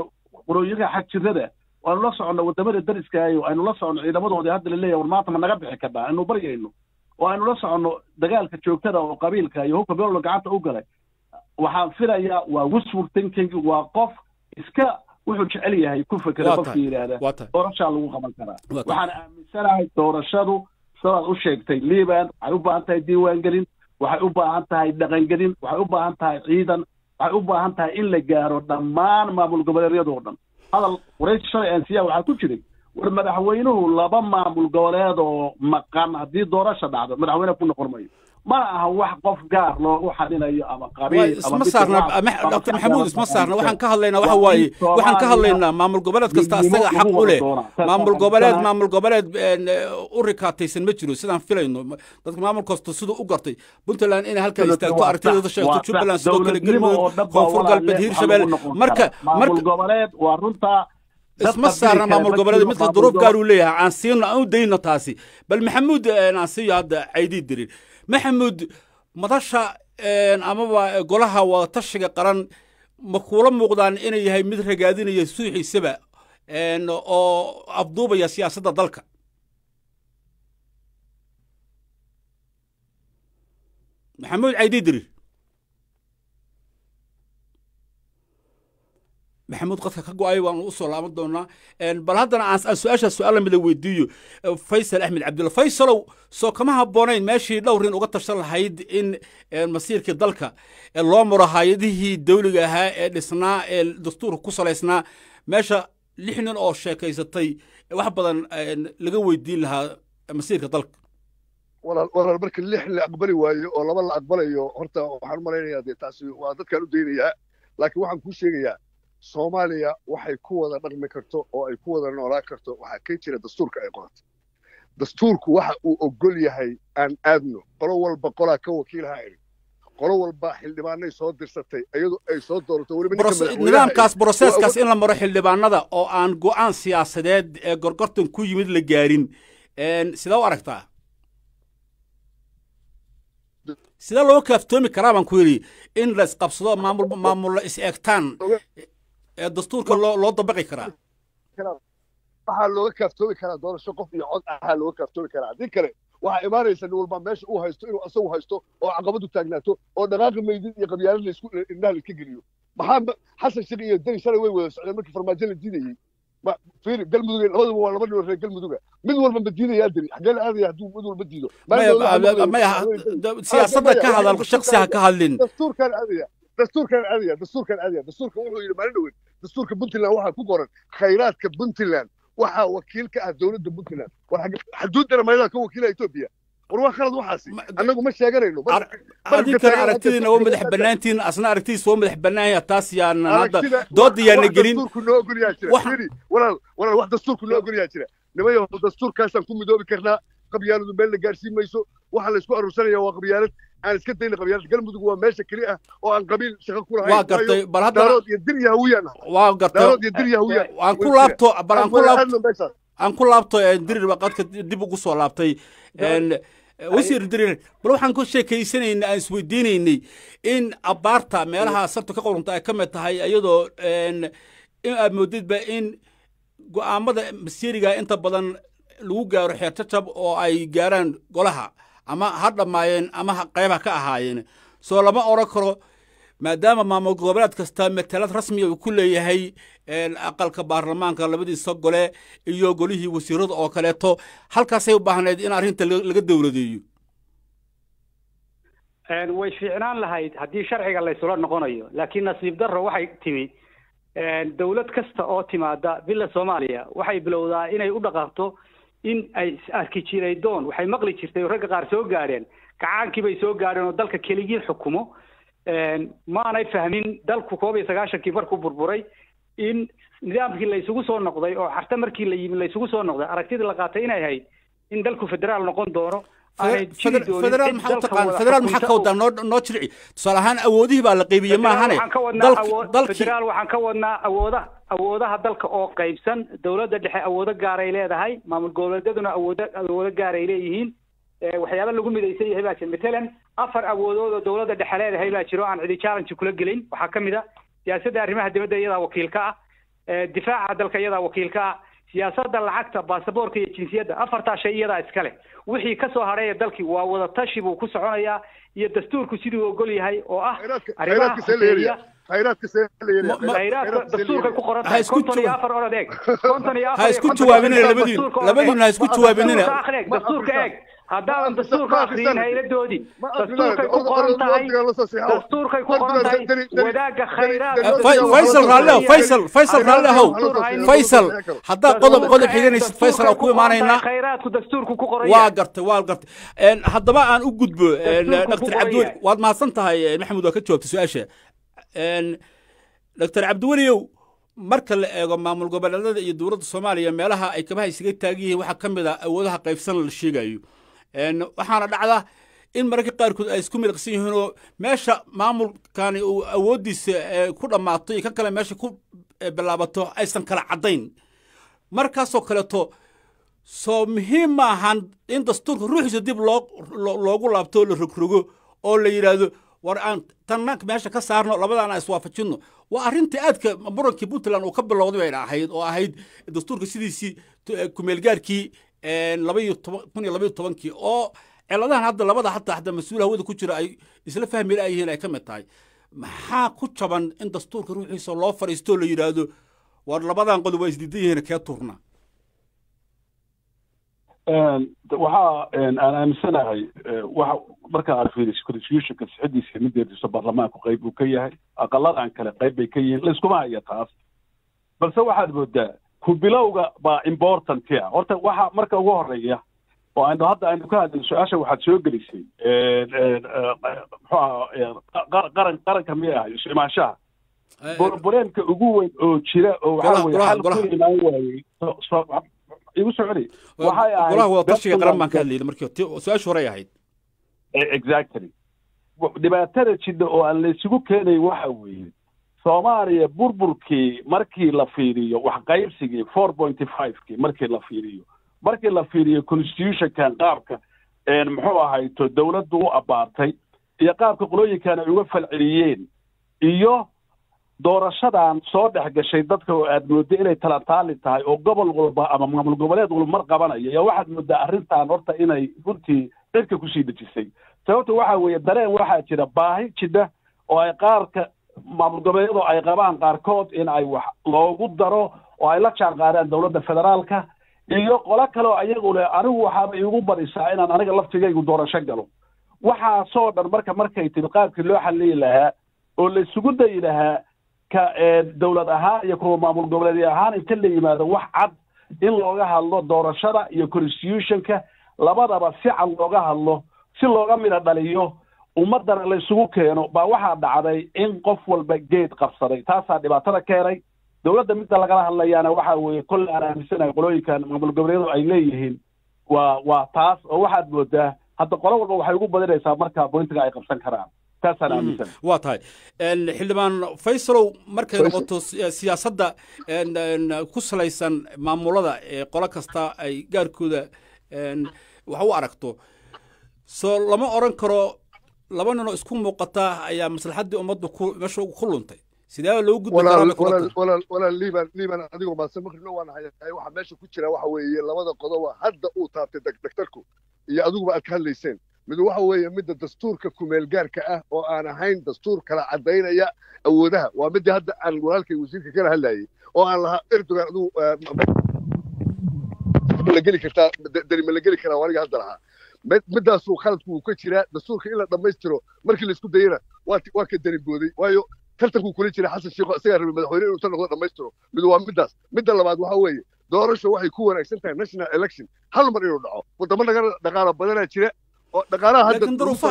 qolooyinka xagjirada waanu la soconno wadamada dariskaayo aynu la soconno ciidamadoodii hadda la leeyahay war maanta ma naga bixi karnaa aynu baryayno oo aynu la soconno dagaalka joogtada oo qabiilka iyo hubka beelolo gacanta u galay waxaan filayaa waa wishful thinking waa qof iska wuxuu jecel yahay ku fekera Waa qofka tahay, yidhaahda waa tahay. doorashaa lagu qaban karaa Waa tahay. waxaan aaminsanahay doorashadu sidaad u sheegtay liban waxay u baahan tahay diiwaangelin waxay u baahan tahay dhaqangelin waxay u baahan tahay ciidan waxay u baahan tahay in la gaaro dhammaan maamul goboleedyadoo dhan hadal waraysi shalay aan siiyaa waxaa ku jiray war madaxweynuhu laba maamul goboleed oo maqan haddii doorasha dhacdo madaxweyne ku noqon mayo mana aha wax qof gaar loogu xadinayo ama Waa qabiil isma saarna dr maxamuud isma saarna waxaan ka hadlaynaa waxa waaye waxaan ka hadlaynaa maamul goboleed kasta asaga xaq u leh maamul goboleed maamul goboleed een, u rikaataysan ma jiro sidaan filayno dadka maamul kasta siduu u gartay puntland inay halkaa istaagto aragtideeda sheegto jubbaland sidoo kale galmudug koonfur galbeed hiirshabelle marka maamul marka goboleed waa runta isma saarna maamul goboleed midka duruuf gaar uu leeyahay aan siino aan u dayno taasi bal maxamuud een, aan siiyo hadda caydii dirin maxamuud madasha een, amaba golaha wadatashiga qaran ma kuula muuqdaan inay yahay mid ragaadinaya suuxiisaba een, oo afduubaya siyaasadda dalka maxamuud caydii dirir maxamuud qadka ka go-ay waan u soo laaban doonaa Een, bal haddana aan aan su-aasha su-aal lamida weydiiyo Eh, faysal axmed cabdulla faysalow soo kama habboonayn meeshii dhowrin uga tashan lahayd in eh, masiirkii dalka eh, loo maro hay-adihii dawliga ahaa ee dhisnaa ee dastuurka ku salaysnaa meesha lix nin oo sheekaysatay eh, wax badan eh, laga weydiin lahaa eh, masiirka dalka walaal walaal marka lix la aqbali waayo oo laba la aqbalayo horta waxaan u malaynayaa dee taasi waa dadkaan u daynayaa laakiin waxaan kuu sheegayaa soomaaliya waxay ku wada dhaqmi karto oo ay ku wada noolaan karto waxaa ka jira dastuurka ay qoratay dastuurku waxa uu ogol yahay aan aadno qolo walba qolaa ka wakiilaha iri qolo walba xildhibaanay soo dirsatay iyadu ay soo doorato weliba ninka Bros- madaxweynaha nidaamkaas iyo- broseskaas waa- in la maro xildhibaanada oo aan go'aan siyaasadeed ee gorgortan ku yimid la gaarin Een, sidee u aragtaa sidee loo kaaftoomi karaa baan ku yidhi in la isqabsado maamul maamulla is eegtaan ee dastuurka loo loo dabaqi karaa waxaa looga kaaftoomi karaa doorasho qof iyo cod ahaa looga kaaftoomi karaa haddii kale waxaa imaanaysa nin walba meesha uu haysto inuu asagu haysto oo caqabadu taagnaato oo dhaqaaqi maydid iyo qabyaalad laisku indhaha laiska geliyo maxaa ma- xasan sheekh iyo deni shalay way wada socdeen markii farmaajo la diidayey ma fiiri galmudug labaduba waa laba nin oo reer galmuduga mid walba ma diidayaa diri xagee la aadaya hadduu mid walba diido maya maya- maya siyaasadda ka hadal shaksi ha ka hadlin dastuurkaan aadaya dastuurkaan aadaya dastuurkaan aadaya dastuurka wuxuu yidhi maalin dhaweyn dastuurka puntland waxaa ku qoran khayraadka puntland waxaa wakiil ka ah dowladda puntland war xagge- xuduuddana maydaa ka wakiila etoobiya war waa khalad waxaasi annagu ma sheeganayno Mar- adinkana aragtidiina waa madax bannaantiin asna aragtidiisa waa madax bannaanya taas yaana hadda doodda yaana gelin dastuurku noo ogolyaa jira Wax- fiiri walaal walaal wax dastuurku noo ogolyaa jira nimayo dastuurkaasaan ku midoobi karnaa qabyaaladu meel la gaarsiin mayso waxa la isku aruursanaya waa qabyaalad aan iska dayna qabyaalad galmudug waa meesha keli ah oo aan qabiil shaqo ku lahayn waa gartay bal haddana daarood iyo dir yahawiyaan waa gartay daarood iyo dir yahawiyaan aan ku laabto bal aan ku laabto aan ku laabto een, dirir baa qadka dib ugu soo laabtay een, wasiir dirir bal waxaan ku sheekaysanaynay aan isweydiinaynay in abaarta meelaha sarta ka qorunta ay ka mid tahay iyadoo een, in aad moodidba in go'aamada masiiriga inta badan lagu gaaro xeer jajab oo ay gaaraan golaha ama ha dhammaayeen ama ha qayba ka ahaayeen soo lama odhan karo maadaama maamul goboleed kasta matalad rasmiya uu ku leeyahay een, aqalka baarlamaanka labadiisa gole iyo golihii wasiirada oo kaleeto halkaasay u baahnayd in arrinta laga laga dowladeeyo Een, way fiicnaan lahayd haddii sharciga laysula noqonayo laakiin nasiib darro waxay timi een, dowlad kasta oo timaada bila soomaaliya waxay bilowdaa inay u dhaqaaqto in ay is arki jiray doon waxay maqli jirtay oo ragga qaar soo gaadheen kacaankii bay soo gaadheen oo dalka keligii xukumo Een, maanay fahmin dalku koob iyo sagaashankii markuu burburay in nidaamkii laysugu soo noqday oo xarta markii la yimi laysugu soo noqday aragtidii la qaatay inay ahayd in dalku federaal noqon doono aanay jiri doonin federaal cid maxaa u dalka taqaan wada federaal maxaa xukunta ka oo- wadaa noo noo jilci tusaale ahaan awoodihii baa la qaybiyey maahane waxaan ka wadnaa dalki awood dalkii federaal waxaan ka wadnaa awoodaha awoodaha dalka oo qaybsan dowladda dhexe awoodo gaaray leedahay maamul goboleedyaduna awoodo awoodo gaaray leeyihiin Eh, waxyaaba lagu midaysan yahay baa jira matalan afar awoodood oo dowladda dhexe leedahay baa jiro aan cidi challenge kula gelin waxaa ka mid a siyaasadda arrimaha dibadda iyadaa wakiil ka ah difaaca dalka iyadaa wakiilka ah siyaasadda lacagta baasaboorka iyo jinsiyadda afartaa shay iyadaa iskale wixii kasoo hadhay ee dalkii waa wada tashi buu ku soconayaa iyo dastuurku siduu ogol yahay oo ah arrimaha khuseeya khayraadka dastuurkay ku qoran tahay konton iyo afar orod eeg konton iyo afar ha isku jawaabinina labadiin labadiina ha isku jawaabinina dastuurka eeg haddaadan dastuurka akriyin hayladoodii dastuurkay ku qoran tahay dastuurkay ku qoran tahay wadaagga khayraadka faysal raalleho faysal faysal raallehow faysal haddaa qodob qodob xiganaysid faysal aan ku imaanaynaa khayraadku dastuurku ku qoran waa gartay waa gartay haddaba aan u gudbo dr cabdiweli waad mahadsan tahay maxamed waa ka jawaabtay su-aasha dr cabdiweliyow marka la eego maamul goboleedyada iyo dowladda soomaaliya meelaha ay kabaha isaga taagan yihiin waxaa ka mid a awoodaha qaybsan la sheegayo waxaana dhacda in mararka qaarkood ay isku miliqsan yihiin oo meesha maamulkani uu awooddiisa ku dhammaato iyo kan kale meesha ku bilaabato aysan kala caddayn markaasoo kaleeto soo muhiim ma ahan in dastuurka ruuxiisa dib loo loogu laabto oo la rogrogo oo la yidhaahdo war aan tanna meesha ka saarno labadaan aan iswaafajinno waa arrintii aadka murankii puntland uu ka bilowday bayna ahayd oo ahayd dastuurka sidiisii kumeelgaarkii labaiyo toban kun iyo labaiyo tobankii oo ciladahan hadda labada hataa hadda mas-uul hawada ku jira ay isla fahmi laayihiin ay ka mid tahay maxaa ku jaban in dastuurka ruuxiisa loo fadhiisto la yidhaahdo war labadan qodob waa isdiidan yihiin kee turna waxaa aan aaminsanahay waxa marka aad fiiriso constitutionka sixadiisa mideediisa baarlamaanku qayb uu ka yahay aqaladan kale qayb bay ka yihiin layskuma haya taas balse waxaad moodaa ku bilowga baa important ah horta waxa marka ugu horeeya oo aynu hadda aynu ka hadlin su-aasha waxaad soo gelisay muxuu aha qaran qaranka miyay ahay isu imaanshaha borboreemka ugu weyn oo jira oo waxaa weye xal ku imaan waayey igu soconi waxay ahayd golaha wadatashiga qaran baan ka hadlayna markii su-aashu horey ahayd exactly dhibaatada jidha oo aan laysugu keenay waxa weeye soomaaliya burburkii markii la fiiriyo wax qaybsigii four pointy fivekii markii la fiiriyo markii la fiiriyo constitutionkan qaabka muxuu ahayto dowladdu u abaartay iyo qaabka qolooyinkan ay uga falceliyeen iyo doorashadan soo dhex gashay dadka oo aad moodda inay talataali tahay oo gobol walba ama maamul goboleed walba mar qabanaya yaa waxaad mooddaa arrintan horta inay runtii cirka kusii dejisay sababta waxa weeye dareen waxaa jira baahi jidha oo ay qaarka maamul goboleedyadu ay qabaan qaarkood in ay wax loogu daro oo ay la jaan qaadaan dowladda federaalka iyo qolo kale oo ayagu leh anigu waxaaba iigu badisaa inaan aniga laftigaygu doorasho galo waxaasoo dhan marka markay timi qaabkii loo xaliyi lahaa oo la isugu dayi lahaa ka dowlad ahaan iyo kuwa maamul goboleedyo ahaan inta la yimaado wax cad in looga hadlo doorashada iyo constitutionka labadaba si cad looga hadlo si looga midha dhaliyo ummaddana la isugu keeno baa waxaa dhacday in qof walba geed qabsaday taasaa dhibaatada keenay dowladda midda lagala hadlayaana waxa weeye kolle aan aaminsanahay qolooyinkan maamul goboleedyadu ay leeyihiin waa waa taas oo waxaad moodaa hadda qolo walba waxay ugu badinaysaa marka bointiga ay qabsan karaan taasaan aaminsan waa tahay xildhibaan faysalow markay noqoto siyaasadda ku salaysan maamulada ee qolo kasta ay gaarkooda wax u aragto soo lama odran karo laba ninoo isku muuqata ayaa maslaxaddii ummadda ku meesha ku luntay sidee loo gudbi walaal liiban liiban adigoo maadsan makribna waan hayahay waxa meesha ku jira waxa weeye labada qodoba hadda uu taabtay daktarku iyo adiguba aad ka hadlayseen mid waxa weeye midda dastuurka kumeelgaarka ah oo aan ahayn dastuur kala caddaynaya awoodaha waa midii hadda aan walaalkay wasiirka kala hadlayay oo aan lahaa erdogan adigu la geli kartaa dani ma la geli karaa aniga hadda lahaa middaasuu khaladku uu ka jiraa dastuurka in la dhammaystiro markii laisku dayana waa waa ka dani booday waayo tartankuu kula jira xasan sheekh isagaa rabay madaxweyne inuu tan noqdo dhammaystiro mid waa middaas midda labaad waxa weeye doorasho waxay ku wanaagsan tahay national election hal mar inuu dhaco wadamo naga dhaqaalo badanaa jira oo dhaqaalaha hadda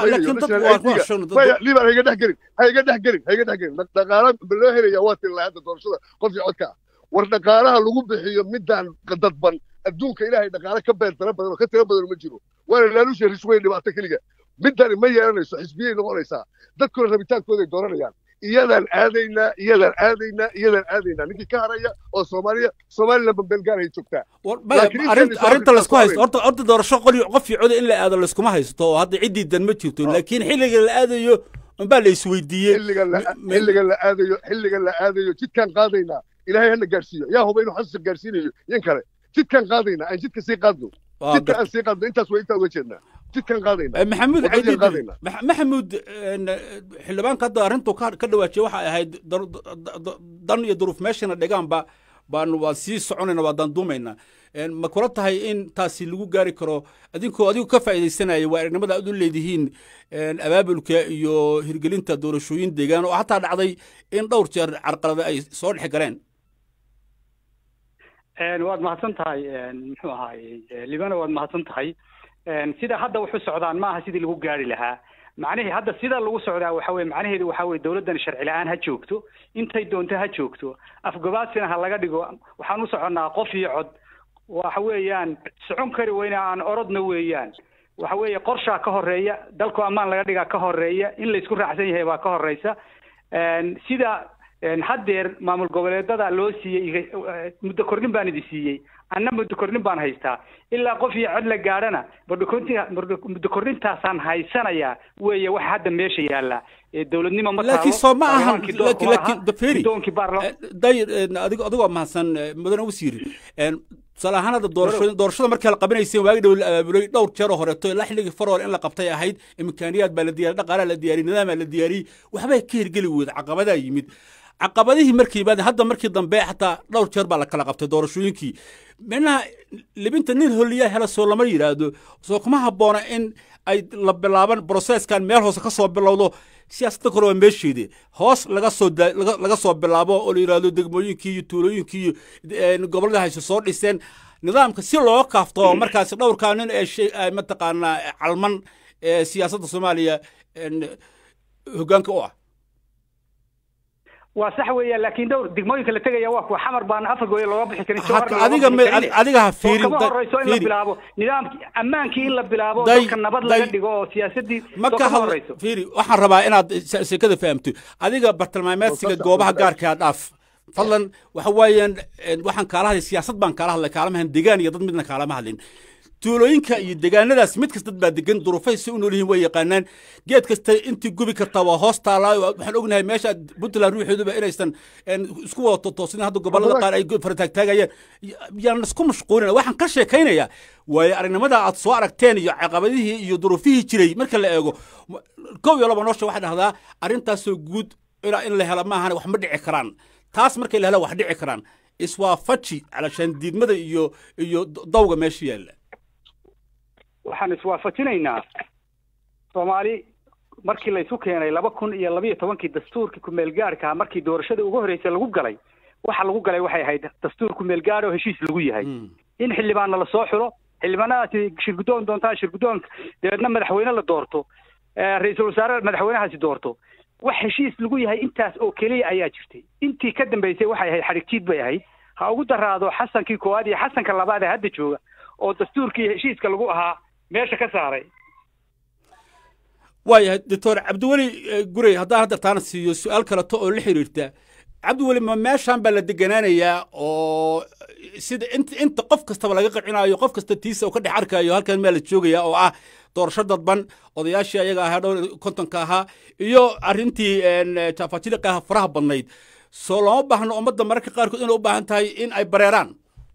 liban hayga dhex gelin hayga dhex gelin hayga dhex gelin dhaqaala loo helaya waa tilaa hadda doorashada qofkii codka ah war dhaqaalaha lagu bixiyo midaan dadban adduunka ilaahay dhaqaale ka beer tara badan oo ka tira badan ma jiro waana laalusha risweyn dhibaato keliga midani ma yeelanayso xisbiyay noqonaysaa dadkuna rabitaankooday dooranayaan iyadaan aadaynaa iyadaan aadaynaa iyadaan aadaynaa ninkii ka haraya oo soomaaliya somaliland bambelgaanay joogtaa arrinta laysku haysto horta horta doorasho qoli qof iyo coda in la aado layskuma haysto oo hadda ciddii dan ma jirto laakiin xilliga la aadayo unbaa la isweydiiyey xilliga la aadayo xilliga la aadayo jidkaan qaadaynaa ilaahay hana gaarsiiyo yaa huba inuu xasan gaarsiinayo yan kale jidkaan qaadayna aan jidka sii qaadno jidka aan sii qaadno intaas waa intaa uga jeednaa jidkaan qaadayna maxamuud Wadadii caydiid qaadayna. Max- maxamuud een, xildhibaanka hadda arrintu ka ka dhawaajiyay waxay ahayd dar- da- da- dan iyo duruuf meeshana dhigaanba baan waan sii soconayna waa danduumayna Een, ma kula tahay in taasi lagu gaari karo adinkoo adigu ka faa'iidaysanaya waa aragnimada aad u leedihiin een, abaabulka iyo hirgelinta doorashooyin deegaan oo hataa dhacday in dhowr jeer carqalada ay soo dhex galeen Een, waad mahadsan tahay een, muxuu ahaay libana waad mahadsan tahay Een, sida hadda wuxu socdaan maaha sidii lagu gaari lahaa macnihii hadda sida lagu socdaa waxa weye macnaheedu waxa weye dowladdan sharci la-aan ha joogto intay doonto ha joogto afgobaasina ha laga dhigo waxaan u soconnaa qof iyo cod waxa weeyaan socon kari weyne aan orodna weeyaan waxa weeye qorshaa ka horeeya dalku ammaan laga dhigaa ka horeeya in laysku raacsan yahay baa ka horeysa Een, sida een, haddeer maamul goboleedada loo siiyey iga- muddo kordhin baan idi siiyey anna muddo kordhin baan haystaa ilaa qof iyo cod la gaadhana muddo kordhinta- muddo- muddo kordhintaasaan haysanayaa weeye waxa hadda meesha yaalla Ee, dowladnimo ma taalo laakiin soo ma ahan baarlamaankii doorku laakiin ma laha. laakiin daferi guddoonkii baarla- dayr adigo adigoo mahadsan eh, mudane wasiir Een, tusaale ahaan hadda doorashada doorashada markii la qabanaysay waagi dhow la abaabulay dhowr jeer oo horeeto ilaa xilligii farool in la qabtay ahayd imkaaniyaad baa la diyaariyey dhaqaalaa la diyaariyey nidaamaa la diyaariyey waxbay ka hirgeli weyda caqabadaa yimid caqabadihii markii yimaadeen hadda markii dambe xataa dhowr jeer baa la kala qabtay doorashooyinkii minaha libinta nin holiyaa hela soo lama yidhaahdo soo kuma habboona in ay la bilaaban broseskan meel hoose ka soo bilowdo siyaasadda kore waa meesheedi hoos laga soo da- laga laga soo bilaabo oo la yidhaahdo degmooyinkii iyo tuulooyinkii iyo een, gobollada hayse soo dhiseen nidaamka si looga kaafto markaasi dhowrkaa nin ee shay ay mataqaanaa calman ee siyaasadda soomaaliya een, hoggaanka u ah waa sax weeyaan laakiin dhowr degmooyinka la tegaya waa kuwa xamar baan afar gooye looga bixi karin Hata jawharna looga adiga bixi ma- karin. adiga ha Soo fiirin, kama da- horeyso in la fiiri. bilaabo nidaamkii ammaankii in la bilaabo Day- dalka nabad laga day- dhigo oo siyaasadii ma soo ka kama hadla horeyso fiiri waxaan rabaa inaad se- sekada fahamto adiga bartilmaameedsiga goobaha gaarkaa dhaaf fadlan waxa weeyaan een, waxaan kaala hadlay siyaasad baan kaala hadlay kaalama hadlin degaan iyo dad midna kaalama hadlin tuulooyinka iyo degaanadaas mid kasta dad baa degan duruufay si u nool yihiin way yaqaanaan geed kasta intii gubi kartaa waa hoos taalaa waxaan ognahay meesha puntland ruuxeeduba inaysan een, isku wada totoosin hadda gobollada qaar ay farataagtaagayaan yaan isku mashquulina waxaan ka sheekaynayaa waayo aragnimada aad soo aragteen iyo caqabadihii iyo duruufihii jiray marka la eego ma- kow iyo laba noosha waxay dhahdaa arrintaasoo guud ilaa in la helo maahan wax ma dhici karaan taas markay la helo wax dhici karaan iswaafaji calashaan diidmada iyo iyo dawga meesha yaalla waxaan iswaafajinaynaa soomaali markii laysu keenay laba kun iyo labiyo tobankii dastuurkii kumeel gaarka markii doorashada ugu horreysay lagu galay waxa lagu galay waxay ahayd dastuur kumeel gaar oo heshiis lagu yahay in xildhibaanna lasoo xulo xildhibaanadaasi shirguddoon doontaa shirguddoon dabeedna madaxweyne la doorto eh, ra-iisul wasaare madaxweynahaasi doorto wax heshiis lagu yahay intaas oo keliya ayaa jirtay intii ka dambeysay waxay ahayd xadhigjiid bay ahayd ha ugu daraado xasankii koowaad iyo xasanka labaad ee hadda jooga oo dastuurkii heshiiska lagu ahaa meesha ka saaray waayahay doctor cabdiweli eh, gurey haddaan hadda taana siiyo su-aal kaleto oo la xiriirta cabdiweli ma meeshaan baa la deganaanayaa oo sida inta inta qof kastaba laga qancinaayo qof kasta tiisa oo ka dhex arkayo halkan maa la joogaya oo ah doorasho dadban odayaashii ayaga ahaa dhowr iyo kontonka ahaa iyo arrintii een, jaafajiliqa ah faraha badnayd soo looma baahno ummadda mararka qaarkood inay u baahan tahay in ay bareeraan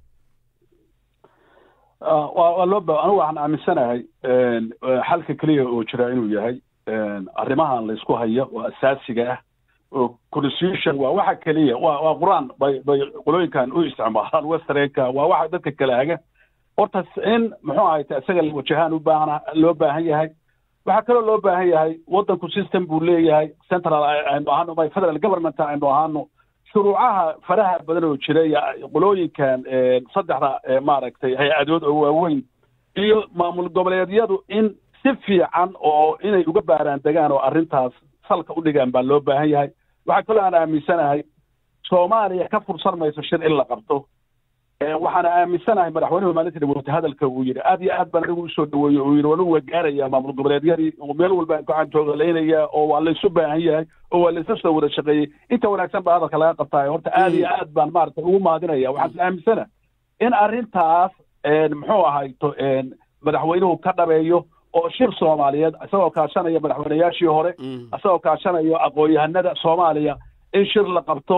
Ah, waa waa loo ba anigu waxaan aaminsanahay een, eh, xalka keliya oo jira inuu yahay een, arrimahan la isku hayo oo asaasiga ah oo constitution waa waxa keliya waa waa qur-aan bay bay qolooyinkan u isticmaalaan westernka waa waxa dadka kala haga horta in muxuu ahayte isaga la wajahaan u baahan loo baahan yahay waxaa kaloo loo baahan yahay waddanku system buu leeyahay central aynu ahaano my federal government aynu ahaano shuruucaha faraha badan oo jira iyo qolooyinkan eh, saddexda eh, maaragtay hay-adood oo waaweyn iyo maamul goboleedyadu in si fiican oo inay uga baaraan degaan oo arrintaas salka u dhigaan baa loo baahan yahay waxaa kaloo aan aaminsanahay soomaaliya ka fursan mayso shir in la qabto Eh, waxaana aaminsanahay madaxweynuhu maalintii dhaweynta hadalka uu yidhi aad iyo aad baan anigu usoo dhaweeyey uu yidhi wanugu waa gaarayaa maamul goboleedyadii oo meel walba aan gacan joogalaynaya oo waa laysu baahan yahay oo waa laysa soo wada shaqeeyey inta wanaagsan baa hadalka laga qabtaay horta aad iyo aad baan maaragtay ugu mahadinaya waxaan is aaminsana in arrintaas een, muxuu ahayto een, madaxweynuhu ka dhabeeyo oo shir soomaaliyeed isagoo kaashanaya madaxweynayaashii hore isagoo kaashanayo aqoon-yahanada soomaaliya in shir la qabto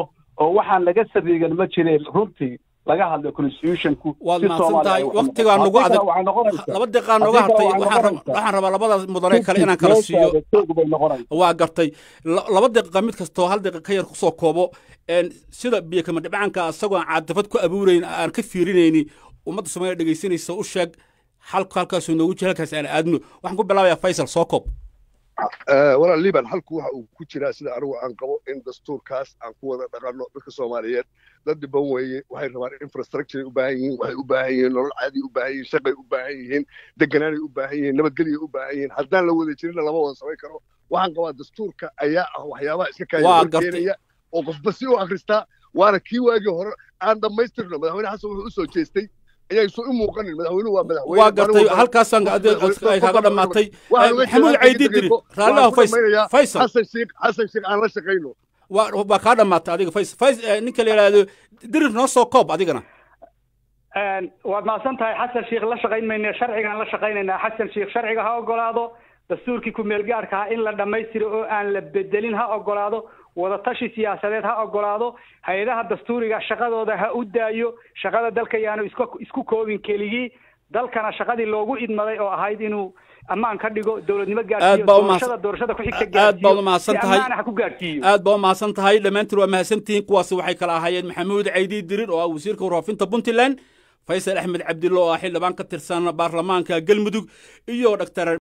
oo waxaan laga sabiigan ma jireen runtii laga hadlo constitutionku waad mahadsan tahay waktigaa nagu adag laba deeqaa nooga hartay waxaan rabaa labada mudane kale inaan kala siiyo waa gartay laba deeqa mid kastoo hal deeqa ka yar kusoo koobo sida biyo kama dhibcaanka isagoo aan caadifad ku abuurayn aan ka fiirinayni ummadda soomaaliya dhegaysanaysa u sheeg halku halkaasuu noogu jira halkaas aan aadno waxaan ku bilaabayaa faysal soo koob walaal liban halku waxa uu ku jiraa sida anigu aan qabo in dastuurkaas aan ku wada dhaqanno dadka soomaaliyeed dad dhiban weeye waxay rabaan infrastructure u baahan yihiin waxay u baahan yihiin nolol caadi u baahan yihiin shaqay u baahan yihiin deganaanay u baahan yihiin nabadgelya u baahan yihiin haddaan la wada jirinna lama wada samayn karo waxaan qabaa dastuurka ayaa ah waxyaabaha iska kaayakeenaya oo qofba si u akristaa waana kii waagii hore aan dhammaystirno madaxweyne xasan wuxuu u soo jeestay ayay soo u muuqanin madaxweynuhu waa madaxweyne waa gartay halkaasaan ay kaga dhammaatay maxamuud caydi diri raalliha faysal xasan sheekh xasan sheekh aan la shaqayno waa kaa dhammaatay adiga faysal fays ninka la yidhaahdo dirir noo soo koob adigana waad mahadsan tahay xasan sheekh la shaqayn mayne sharcigaan la shaqaynaynaa xasan sheekh sharciga ha ogolaado dastuurkii ku-meelgaarka ha in la dhammaystiro oo aan la bedelin ha ogolaado wadatashi siyaasadeed ha ogolaado hay-adaha dastuuriga shaqadooda ha u daayo shaqada dalka yaanu iska isku koobin keligii dalkana shaqadii loogu idmaday oo ahayd inuu ammaan ka dhigo dowladnimo gaarsiiyo doorashada doorashada ku xigta aad baad u mahadsan tahay ha ku gaarsiiyo aad baa u mahadsan tahay dhammaantiin waa mahadsantihiin kuwaasi waxay kala ahaayeen maxamuud caydi dirir oo ah wasiirka warfaafinta puntland faysal axmed cabdille oo ah xildhibaan ka tirsan baarlamaanka galmudug iyo dhaktar